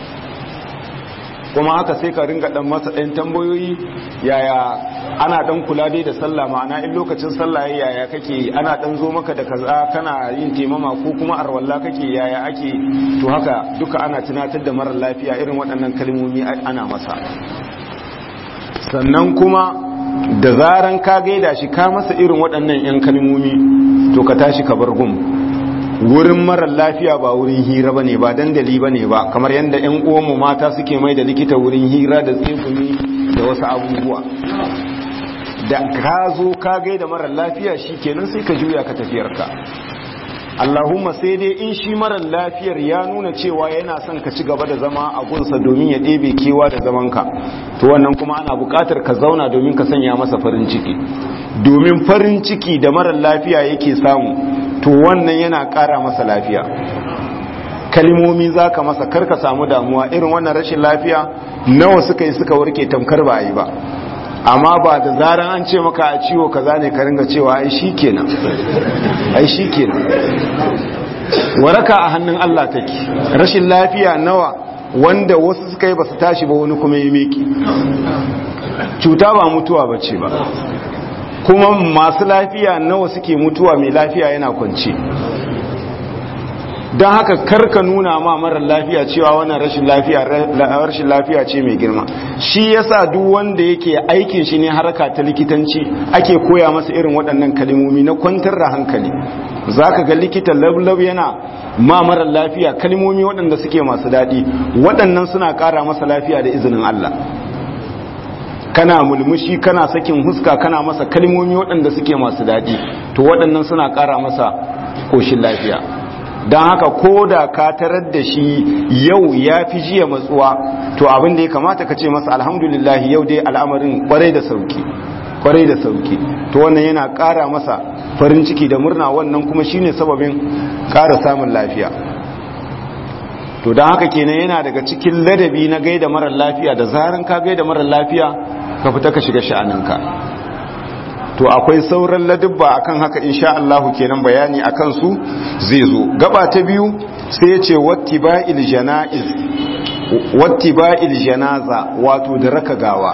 kuma haka sai ka ringa dan masa ɗan tambayoyi yaya ana dan kula dai da sallah ma'ana in lokacin sallah yaya kake ana dan zo maka da kaza kana yin temama ko kuma arwalla kake yaya ake to haka duka ana tunatar da marar lafiya irin waɗannan kalmomi ana masa sannan kuma da zaran ka gaida shi ka masa irin waɗannan 'yan kalmomi to ka tashi ka bar gum wurin marar lafiya ba wurin hira bane ba dandali bane ba kamar yadda 'yan uwanmu mata suke mai da likita wurin hira da tsegumi da wasu abubuwa da ka zo ka gaida marar lafiya shi kenan sai ka juya ka tafiyarka Allahumma sai dai in shi marar lafiyar ya nuna cewa yana son ka ci gaba da zama a gunsa domin ya ɗebe kewa da zamanka to wannan kuma ana buƙatar ka zauna domin ka sanya masa farin ciki domin farin ciki da marar lafiya yake samu to wannan yana ƙara masa lafiya kalimomi za ka masa karka samu damuwa irin wannan rashin lafiya nawa suka yi suka warke tamkar ba a yi ba amma ba da zaran an ce maka a ciwo kaza ne ka ringa cewa ai shikenan ai shikenan waraka a hannun Allah take rashin lafiya nawa wanda wasu suka yi basu tashi ba wani kuma ya miki cuta ba mutuwa bace ba kuma masu lafiya nawa suke mutuwa mai lafiya yana kwance don haka karka nuna ma marar lafiya cewa wannan rashin lafiya rashin lafiya ce mai girma shi yasa duk wanda yake aikin shi ne harka ta likitanci ake koya masa irin waɗannan kalmomi na kwantar da hankali zaka ga likita lablab yana ma marar lafiya kalmomi waɗanda suke masu daɗi waɗannan suna ƙara masa lafiya da izinin Allah kana mulmushi kana sakin huska kana masa kalmomi waɗanda suke masu daɗi to to waɗannan suna ƙara masa koshin lafiya don haka ko da ka tarar da shi yau ya fi jiya matsuwa to abin da ya kamata ka ce masa alhamdulillah yau dai al'amarin kwarai da sauki kwarai da sauki to wannan yana ƙara masa farin ciki da murna wannan kuma shine sababin ƙara samun lafiya to don haka kenan yana daga cikin ladabi na gaida marar lafiya da zaran ka gaida marar lafiya ka fita ka shiga sha'aninka to akwai sauran ladubba akan haka insha Allah kenan bayani akan su zai zo gaba ta biyu sai ya ce wattiba'il janaiz wattiba'il janaza wato da raka gawa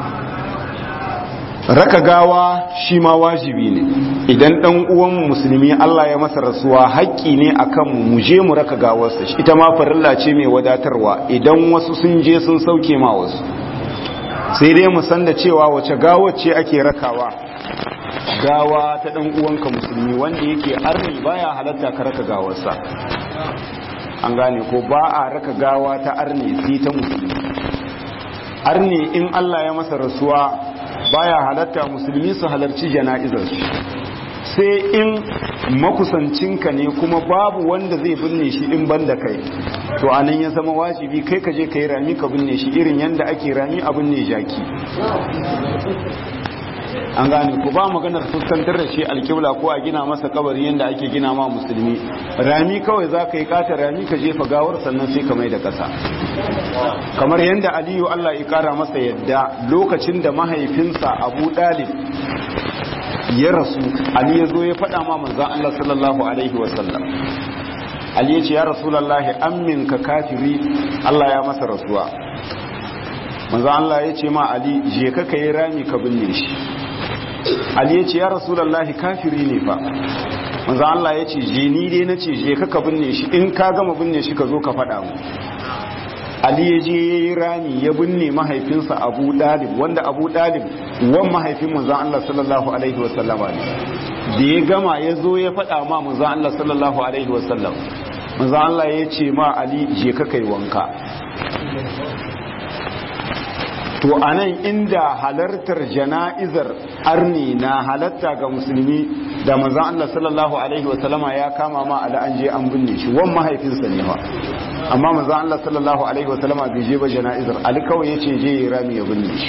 raka gawa shi ma wajibi ne idan dan uwan musulmi Allah ya masa rasuwa haƙƙi ne akan mu je mu raka gawarsa ita ma farilla ce mai wadatarwa idan wasu sun je sun sauke ma wasu sai dai mu san da cewa wace gawar ce ake rakawa gawa ta dan uwanka musulmi wanda yake arni baya halatta ka raka gawarsa an gane ko ba a raka gawa ta arni sai ta musulmi arni in Allah ya masa rasuwa baya halatta musulmi su halarci jana'izar sai in makusancinka ne kuma babu wanda zai binne shi in banda kai to anan ya zama wajibi kai ka je ka yi rami ka binne shi irin yanda ake rami a binne jaki an gane ku ba maganar fuskantar da shi alkibla ko a gina masa kabari yadda ake gina ma musulmi rami kawai za ka yi kata rami ka jefa gawar sannan sai ka mai da ƙasa kamar yadda aliyu allah ya kara masa yadda lokacin da mahaifinsa abu dalib ya rasu ali ya zo ya faɗa ma manzan allah sallallahu alaihi wasallam ali ya ce ya rasulallahi ammin ka kafiri allah ya masa rasuwa manzan allah ya ce ma ali je ka ka yi rami ka binne shi Ali ya ce ya rasulallahi kafiri ne fa manzo Allah ya ce je ni dai nace je ka ka binne shi in ka gama binne shi ka zo ka faɗa mu Ali ya je yayi rani ya binne mahaifinsa Abu Dalib wanda Abu Dalib wan mahaifin manzo Allah sallallahu alaihi wa sallama ne da ya gama ya zo ya faɗa ma manzo Allah sallallahu alaihi wa sallam manzo Allah ya ce ma Ali je ka kai wanka to anan inda halartar jana'izar arni na halatta ga musulmi da manzon Allah sallallahu alaihi wasallama ya kama ma ala an je an binne shi wan mahaifinsa ne fa amma manzon Allah sallallahu alaihi wasallama bai je ba jana'izar ali kawai yace je ya rami ya binne shi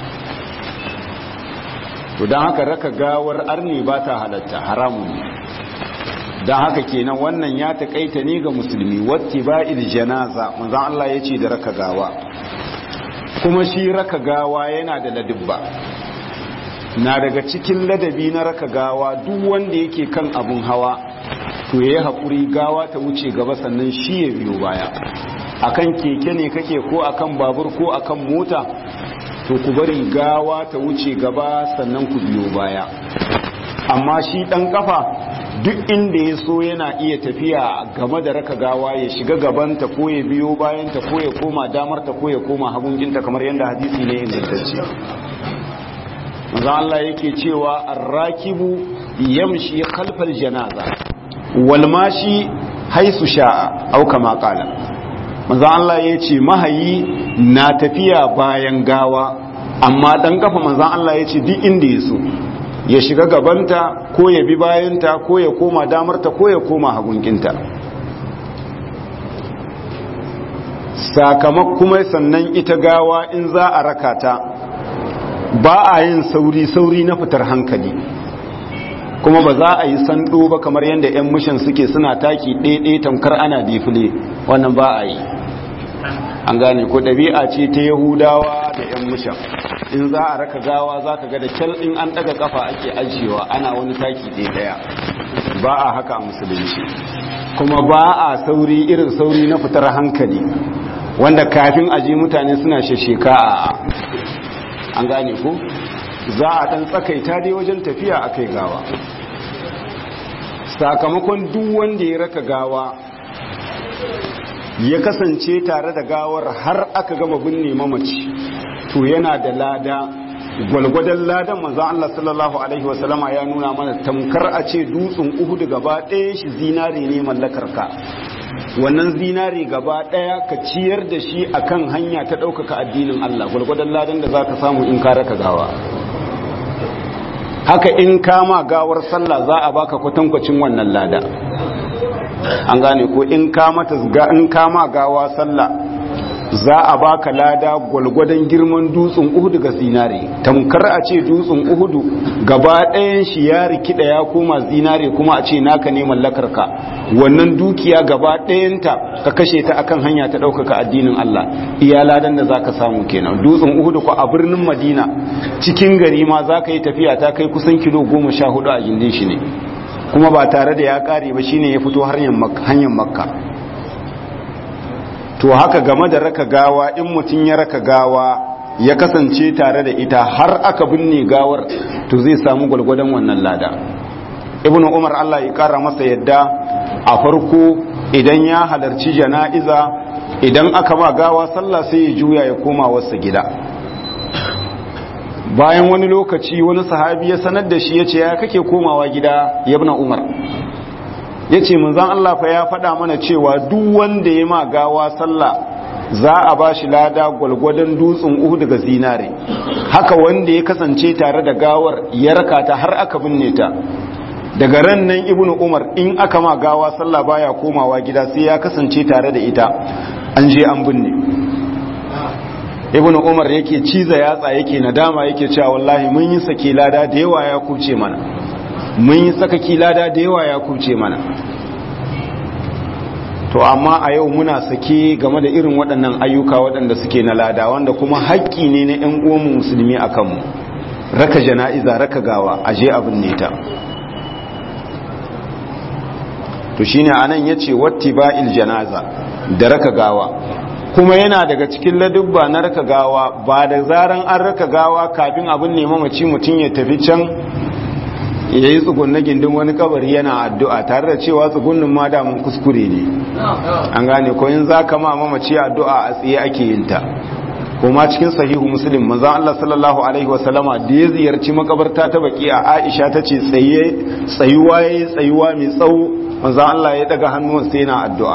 to dan haka raka gawar arni ba ta halatta haramun ne dan haka kenan wannan ya takaita ne ga musulmi wattiba'il janaza manzon Allah yace da raka gawa kuma shi raka gawa yana da ladubba na daga cikin ladabi na raka gawa duk wanda yake kan abun hawa to yayi haƙuri gawa ta wuce gaba sannan shi ya biyo baya akan keke ne kake ko akan babur ko akan mota to ku bari gawa ta wuce gaba sannan ku biyo baya amma shi ɗan kafa duk inda ya so yana iya tafiya game da raka gawa ya shiga gabanta ko ya biyo bayanta ko ya koma damarta ko ya koma hagunginta kamar yadda hadisi ne ingantacce maza Allah yake cewa arrakibu yamshi khalfal janaza wal mashi haisu sha'a au kama qala maza Allah yace mahayi na tafiya bayan gawa amma dan kafa manzon Allah yace duk inda ya so ya shiga gabanta ko ya bi bayanta ko ya koma damarta ko ya koma hagunkinta sakamak kuma sannan ita gawa in za a raka ta ba a yin sauri-sauri na fitar hankali kuma ba za a yi sando ba kamar yadda 'yan mishan suke suna taki ɗaiɗai tamkar ana difile wannan ba a yi an gane ko ɗabi'a ce ta yahudawa da 'yan mishan in za a raka gawa za ka ga da kyal in an ɗaga kafa ake ajiyewa ana wani taki ɗaya ba a haka a musulunci kuma ba a sauri irin sauri na fitar hankali wanda kafin aji mutane suna shesheka a an gane ko za a ɗan tsakaita dai wajen tafiya a kai gawa sakamakon duk wanda ya raka gawa ya kasance tare da gawar har aka gama binne mamaci to yana da lada gwalgwadon ladan manzan Allah sallallahu Alaihi wasallama ya nuna mana tamkar a ce dutsen uhudu gaba ɗaya shi zinare ne mallakar ka wannan zinare gaba ɗaya ka ciyar da shi akan hanya ta ɗaukaka addinin Allah gwalgwadon ladan da za ka samu in ka raka gawa haka in kama gawar sallah za a baka kwatankwacin wannan lada an gane ko in kama in kama gawa sallah za a baka lada gwalgwadon girman dutsen uhudu ga zinare tamkar a ce dutsen uhudu gaba ɗayan shi ya rikida ya koma zinare kuma a ce naka ne mallakar ka wannan dukiya gaba ɗayanta ka kashe ta akan hanya ta ɗaukaka addinin Allah iya ladan da zaka samu kenan dutsen uhudu ko a birnin madina cikin gari ma za ka yi tafiya ta kai kusan kilo goma sha hudu a gindin shi ne kuma ba tare da ya ƙare ba shine ya fito hanyar makka to haka game da raka gawa in mutum ya raka gawa ya kasance tare da ita har aka binne gawar to zai samu gwalgwadon wannan lada ibnu umar Allah ya kara masa yadda a farko idan ya halarci jana'iza idan aka ma gawa sallah sai ya juya ya koma wasu gida bayan wani lokaci wani sahabi ya sanar da shi ya ce ya kake komawa gida ya umar ya ce manzan Allah fa ya faɗa mana cewa duk wanda ya ma gawa sallah za a ba shi lada gwalgwadon dutsen uhu daga zinare haka wanda ya kasance tare da gawar ya raka ta har aka binne ta daga ran nan ibnu umar in aka ma gawa sallah baya komawa gida sai ya kasance tare da ita an je an binne ibnu umar yake ciza yatsa yake nadama yake cewa wallahi mun yi sake lada da yawa ya kuce mana mun yi sakaki lada da yawa ya kuce mana to amma a yau muna sake game da irin waɗannan ayyuka waɗanda suke na lada wanda kuma haƙƙi ne na 'yan uwanmu musulmi a kanmu raka jana'iza raka gawa a je abin neta to shine anan yace wattiba'il janaza da raka gawa kuma yana daga cikin ladubba na raka gawa ba da zaran an raka gawa kafin abin nema mace mutum ya tafi can ya yi tsugunna gindin wani kabari yana addu'a tare da cewa tsugunnin ma damun kuskure ne an gane ko in za ka ma mamaci addu'a a tsaye ake yin ta kuma cikin sahihu muslim maza Allah sallallahu alaihi wasallama da ya ziyarci makabarta ta baki a aisha ta ce tsayuwa ya yi tsayuwa mai tsawo maza Allah ya daga hannun sai yana addu'a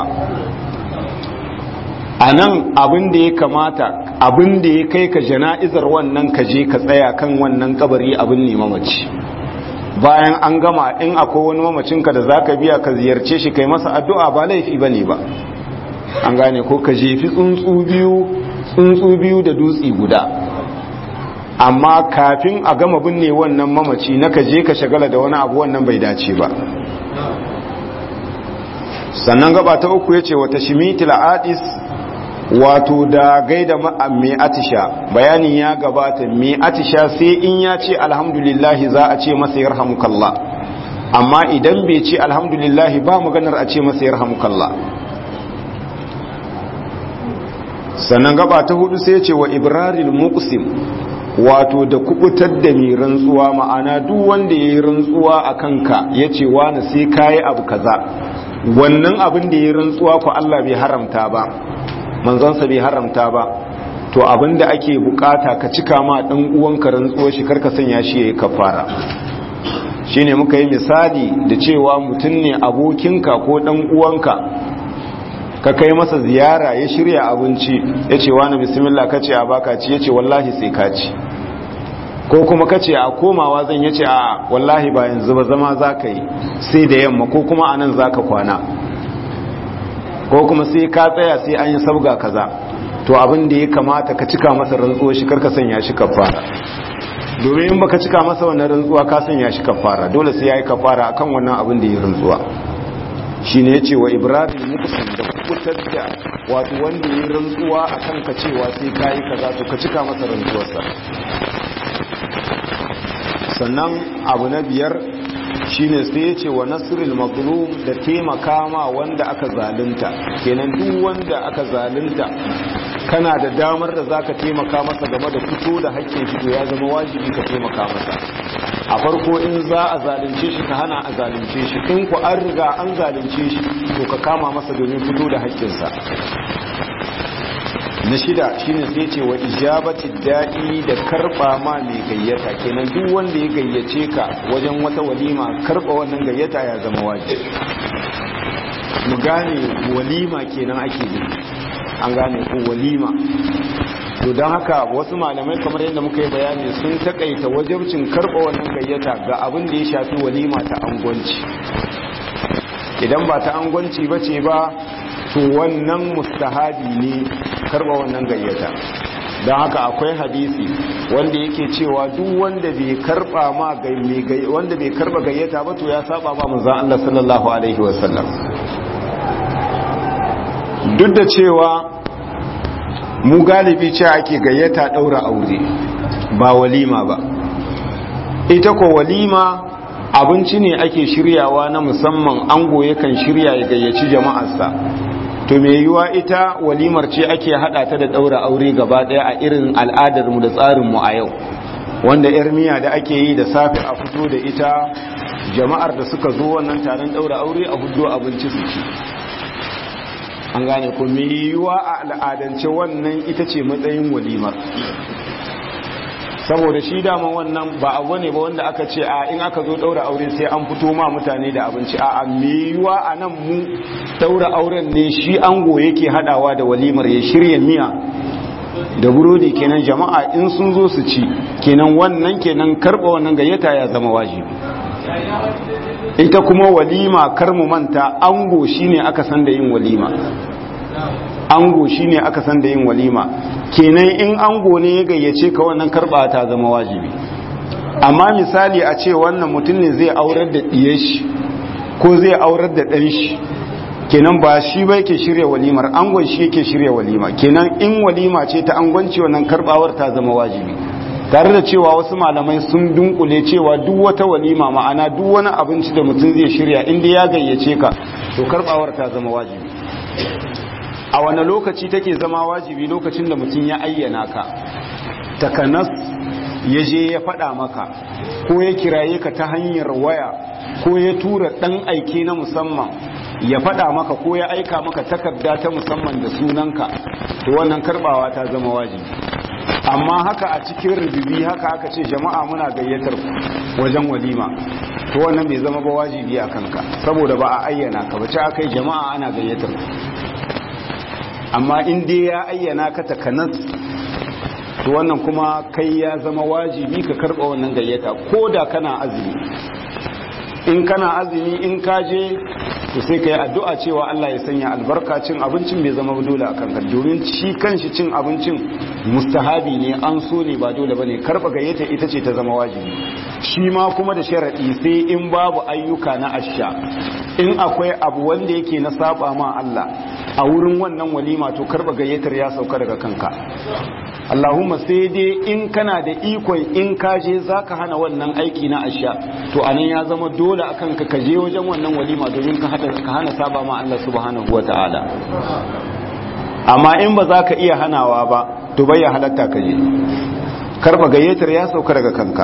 a nan abin da ya kamata abin da ya kai ka jana'izar wannan ka je ka tsaya kan wannan kabari abin ne mamaci bayan an gama in akwai wani mamacinka da za ka biya ka ziyarce shi kai masa addu'a ba laifi ba ne ba an gane ko ka jefi tsuntsu biyu tsuntsu biyu da dutsi guda amma kafin a gama binne wannan mamaci na ka je ka shagala da wani abu wannan bai dace ba sannan gaba ta uku ya ce wata shimitil adis wato da gaida mai atisha bayanin ya gabata mai atisha sai in ya ce alhamdulillahi za a ce masa yarhamukallah amma idan bai ce alhamdulillahi ba maganar a ce masa yarhamukallah sannan gaba ta hudu sai ce wa ibraril muqsim wato da kubutar da mai rantsuwa ma'ana duk wanda ya yi rantsuwa a kanka ya ce wani sai kayi abu kaza wannan abin da ya yi rantsuwa ko Allah bai haramta ba manzansa bai haramta ba to abinda ake bukata ka cika ma dan uwanka rantsuwar shi karka sanya shi yayi kafara shine muka yi misali da cewa mutum ne abokinka ko dan uwanka ka kai masa ziyara ya shirya abinci yace wani bismillah kace a baka ci yace wallahi sai ka ci ko kuma kace a komawa zan yace a wallahi ba yanzu ba zama zaka yi sai da yamma ko kuma anan zaka kwana ko kuma sai ka tsaya sai an yi sabga kaza to abin da ya kamata ka cika masa rantsuwa shi karka sanya shi kafara domin in baka cika masa wannan rantsuwa ka sanya shi kafara dole sai yayi kafara akan wannan abin da ya rantsuwa shine yace wa ibrahim mukusin da kubutar da wato wanda ya rantsuwa akan ka cewa sai kai kaza to ka cika masa rantsuwarsa sannan abu na biyar shine sai ya ce wa nasiril mazlum da taimaka ma wanda aka zalunta kenan duk wanda aka zalunta kana da damar da zaka taimaka masa game da fito da haƙƙin shi to ya zama wajibi ka taimaka masa a farko in za a zalunce shi ka hana a zalunce shi in ku an riga an zalunce shi to ka kama masa domin fito da haƙƙinsa na shida shine sai ce wa ijabati da'i da karba ma mai gayyata kenan duk wanda ya gayyace ka wajen wata walima karba wannan gayyata ya zama wajibi mu gane walima kenan ake yi an gane ko walima to don haka wasu malamai kamar yadda muka yi bayani sun takaita wajabcin karɓa wannan gayyata ga abin da ya shafi walima ta angwanci idan ba ta angwanci ba ce ba to wannan mustahabi ne karɓa wannan gayyata don haka akwai hadisi wanda yake cewa duk wanda bai karba ma wanda bai karba gayyata ba to ya saba ma manzon Allah sallallahu alaihi wasallam duk da cewa mu galibi ce ake gayyata daura aure ba walima ba ita ko walima abinci ne ake shiryawa na musamman ango yakan shirya ya gayyaci jama'arsa to me yiwa ita walimar ce ake hada ta da daura aure gaba daya a irin al'adar mu da tsarin mu a yau wanda yar miya da ake yi da safe a fito da ita jama'ar da suka zo wannan taron daura aure a hudu abinci su ci an gane ko me yiwa a al'adance wannan ita ce matsayin walimar saboda shi dama wannan ba abu ne ba wanda aka ce a in aka zo daura aure sai an fito ma mutane da abinci a yiwa a nan mu daura auren ne shi ango yake hadawa da walimar ya shirya miya da burodi kenan jama'a in sun zo su ci kenan wannan kenan karba wannan gayyata ya zama wajibi ita kuma walima kar mu manta ango shine aka san da yin walima ango shine aka san da yin walima kenan in ango ne ya gayyace ka wannan karba ta zama wajibi amma misali a ce wannan mutum ne zai aurar da ɗiyar shi ko zai aurar da ɗan shi kenan ba shi ba yake shirya walimar angon shi yake shirya walima kenan in walima ce ta angonci wannan karbawar ta zama wajibi tare da cewa wasu malamai sun dunkule cewa duk wata walima ma'ana duk wani abinci da mutum zai shirya inda ya gayyace ka to karbawar ta zama wajibi a wani lokaci take zama wajibi lokacin da mutum ya ayyana ka takanas ya je ya faɗa maka ko ya kiraye ka ta hanyar waya ko ya tura ɗan aike na musamman ya faɗa maka ko ya aika maka takarda ta musamman da sunanka to wannan karbawa ta zama wajibi amma haka a cikin rububi haka aka ce jama'a muna gayyatar wajen walima to wannan bai zama ba wajibi a kanka saboda ba a ayyana ka bace aka yi jama'a ana gayyatar amma in dai ya ayyana ka takanas to wannan kuma kai ya zama wajibi ka karba wannan gayyata ko da kana azumi in kana azumi in ka je to sai ka yi addu'a cewa Allah ya sanya albarka cin abincin bai zama dole a kanka domin shi kanshi cin abincin mustahabi ne an so ne ba dole bane karba gayyata ita ce ta zama wajibi shi ma kuma da sharadi sai in babu ayyuka na asha in akwai abu wanda yake na saba ma Allah a wurin wannan walima to karba gayyatar ya sauka daga kanka Allahumma sai dai in kana da ikon in ka je zaka hana wannan aiki na asha to anan ya zama dole akan ka kaje wajen wannan walima domin ka hada ka hana saba ma Allah subhanahu wataala amma in ba za ka iya hanawa ba to bai ya halatta ka je karba gayyatar ya sauka daga kanka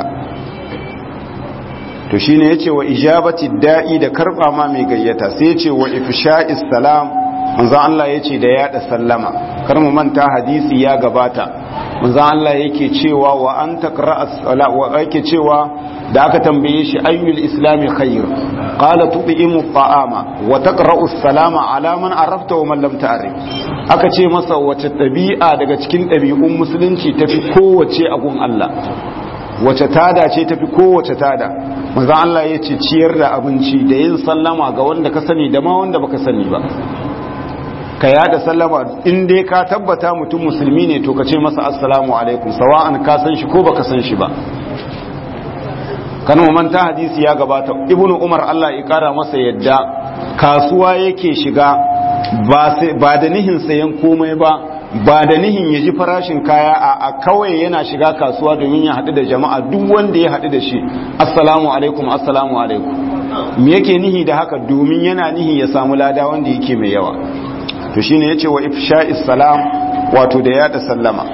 to shine yace wa ijabati da'i da karba ma mai gayyata sai yace wa ifsha'is salam manzo Allah yace da yada sallama kar mu manta hadisi ya gabata manzo Allah yake cewa wa an taqra'as sala wa yake cewa da aka tambaye shi ayyul islami khair qala tu'imu ta'ama wa taqra'u salama ala man arafta wa man lam ta'rif aka ce masa wace dabi'a daga cikin dabi'un musulunci tafi kowace a gun Allah wace tada ce tafi kowace tada manzo Allah ya ce ciyar da abinci da yin sallama ga wanda ka sani da ma wanda baka sani ba ka yada sallama in dai ka tabbata mutum musulmi ne to ka ce masa assalamu alaikum sawa'an ka san shi ko baka san shi ba kan manta hadisi ya gabata ibnu umar Allah ya kara masa yadda kasuwa yake shiga ba da nihin sayan komai ba ba da nihin ya ji farashin kaya a kawai yana shiga kasuwa domin ya haɗu da jama'a duk wanda ya haɗu da shi assalamu alaikum assalamu alaikum me yake nihi da haka domin yana nihi ya samu lada wanda yake mai yawa to shine yace wa ifsha'is salam wato da yada sallama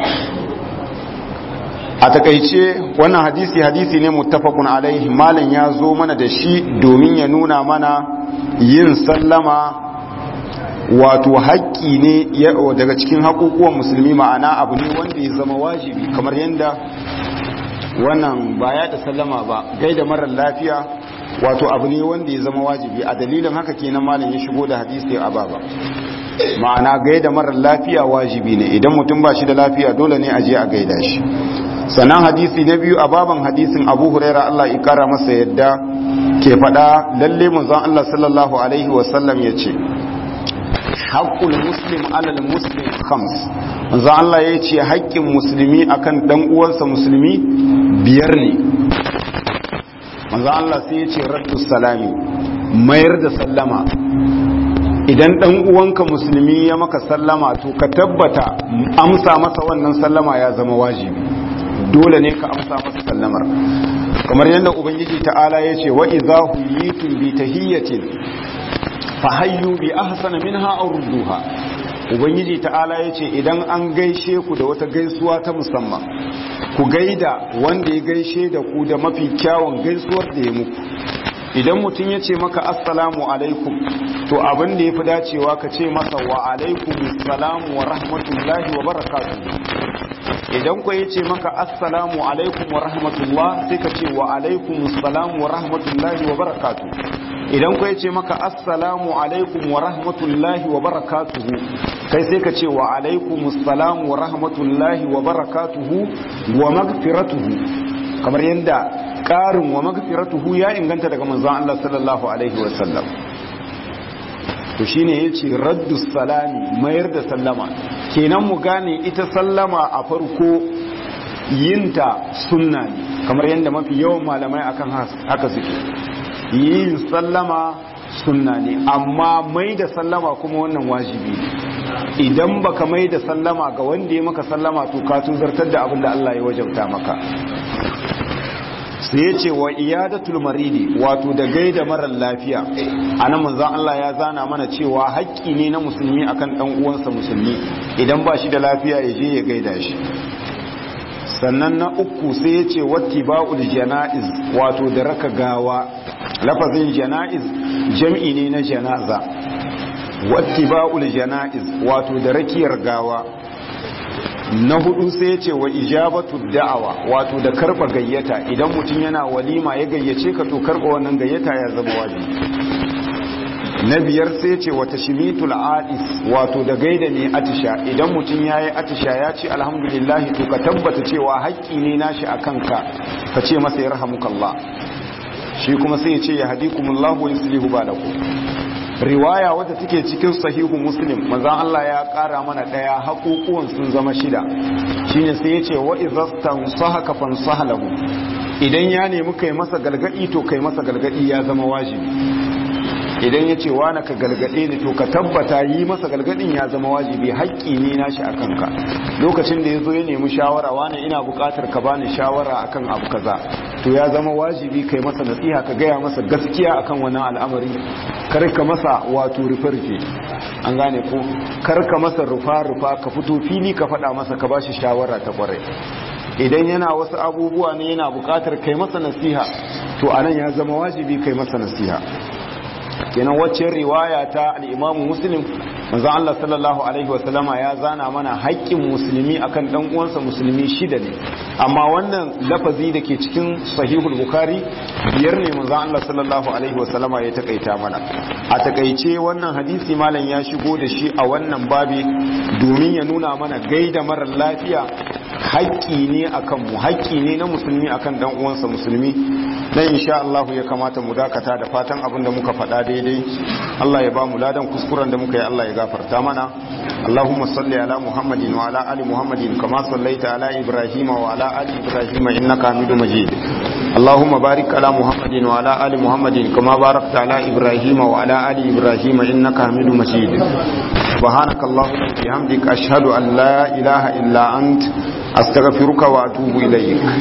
a takaice wannan hadisi hadisi ne muttafaqun alaihi malam ya zo mana da shi domin ya nuna mana yin sallama wato haƙƙi ne daga cikin haƙuƙuwan musulmi ma'ana abu ne wanda ya zama wajibi kamar yadda wannan ba ya da sallama ba gaida marar lafiya wato abu ne wanda ya zama wajibi a dalilin haka kenan malam ya shigo da hadisi a baba ma'ana gaida marar lafiya wajibi ne idan mutum ba shi da lafiya dole ne a je a gaida shi sannan hadisi na biyu a baban hadisin abu huraira Allah ya kara masa yadda ke faɗa lalle manzon Allah sallallahu alaihi wasallam ya ce haƙƙul muslim alal muslim khams manzon Allah ya ce haƙƙin musulmi akan dan uwansa musulmi biyar ne manzon Allah sai ya ce raddus salami mayar da sallama idan dan uwanka musulmi ya maka sallama to ka tabbata amsa masa wannan sallama ya zama wajibi dole ne ka amsa masa sallamar kamar yadda ubangiji ta'ala ya ce wa idza huyitum bi tahiyyatin fa hayyu bi ahsana minha aw rudduha ubangiji ta'ala ya ce idan an gaishe ku da wata gaisuwa ta musamman ku gaida wanda ya gaishe da ku da mafi kyawun gaisuwar da ya muku idan mutum ya ce maka assalamu alaikum to abin da ya fi dacewa ka ce masa wa alaikum assalamu wa rahmatullahi wa barakatuhu idan ku ya ce maka assalamu alaikum wa rahmatullah sai ka ce wa alaikum assalamu wa rahmatullahi wa barakatuhu idan ku ya ce maka assalamu alaikum wa rahmatullahi wa barakatuhu kai sai ka ce wa alaikum assalamu wa rahmatullahi wa barakatuhu wa magfiratuhu kamar yadda ƙarin wa magfiratuhu ya inganta daga manzon Allah sallallahu alaihi wasallam to shine yace raddu salami mayar da sallama kenan mu gane ita sallama a farko yinta sunna ne kamar yadda mafi yawan malamai akan haka suke yin sallama sunna ne amma mai da sallama kuma wannan wajibi ne idan baka mai da sallama ga wanda ya maka sallama to ka tuzartar da abin da Allah ya wajabta maka sai ya ce wa iyadatul maridi wato da gaida marar lafiya anan manzon Allah ya zana mana cewa haƙƙi ne na musulmi akan dan uwansa musulmi idan ba shi da lafiya ya je ya gaida shi sannan na uku sai ya ce wattiba'ul jana'iz wato da raka gawa lafazin jana'iz jam'i ne na janaza wattiba'ul jana'iz wato da rakiyar gawa na hudu sai ya ce wa ijabatu da'awa wato da karba gayyata idan mutum yana walima ya gayyace ka to karba wannan gayyata ya zama wajibi na biyar sai ce wata shimitul adis wato da gaida mai atisha idan mutum ya yi atisha ya ce alhamdulillah to ka tabbata cewa haƙƙi ne nashi a kanka ka ce masa ya rahamukallah shi kuma sai ya ce ya hadikumullahu wa yuslihu balakum riwaya wadda take cikin sahihu muslim manzon Allah ya kara mana daya haƙuƙuwan sun zama shida shine sai yace wa idhastan sahaka fansaha lahu idan ya nemi kai masa galgadi to kai masa galgadi ya zama wajibi idan ya ce wani ka galgade ni to ka tabbata yi masa galgadin ya zama wajibi haƙƙi ne nashi a kanka lokacin da ya zo ya nemi shawara wani ina buƙatar ka bani shawara akan abu kaza to ya zama wajibi kai masa nasiha ka gaya masa gaskiya akan wannan al'amari kar ka masa wato rufe-rufe an gane ko kar ka masa rufa-rufa ka fito fili ka faɗa masa ka bashi shawara ta kwarai idan yana wasu abubuwa ne yana buƙatar kai masa nasiha to anan ya zama wajibi kai masa nasiha kenan wacce riwaya ta al-Imam Muslim manzo Allah sallallahu alaihi wasallama ya zana mana haƙƙin musulmi akan dan uwansa musulmi shida ne amma wannan lafazi da ke cikin sahihul bukhari biyar ne manzo Allah sallallahu alaihi wasallama ya takaita mana a takaice wannan hadisi malam ya shigo da shi a wannan babi domin ya nuna mana gaida marar lafiya haƙƙi ne akan mu haƙƙi ne na musulmi akan dan uwansa musulmi dan insha Allah ya kamata mu dakata da fatan abin da muka faɗa daidai Allah ya ba mu ladan kuskuren da muka yi Allah ya gafarta mana Allahumma salli ala Muhammadin wa ala ali Muhammadin kama sallaita ala Ibrahim wa ala ali Ibrahim innaka Hamidum Majid Allahumma barik ala Muhammadin wa ala ali Muhammadin kama barakta ala Ibrahim wa ala ali Ibrahim innaka Hamidum Majid سبحانك اللهم وبحمدك أشهد أن لا إله إلا أنت أستغفرك وأتوب إليك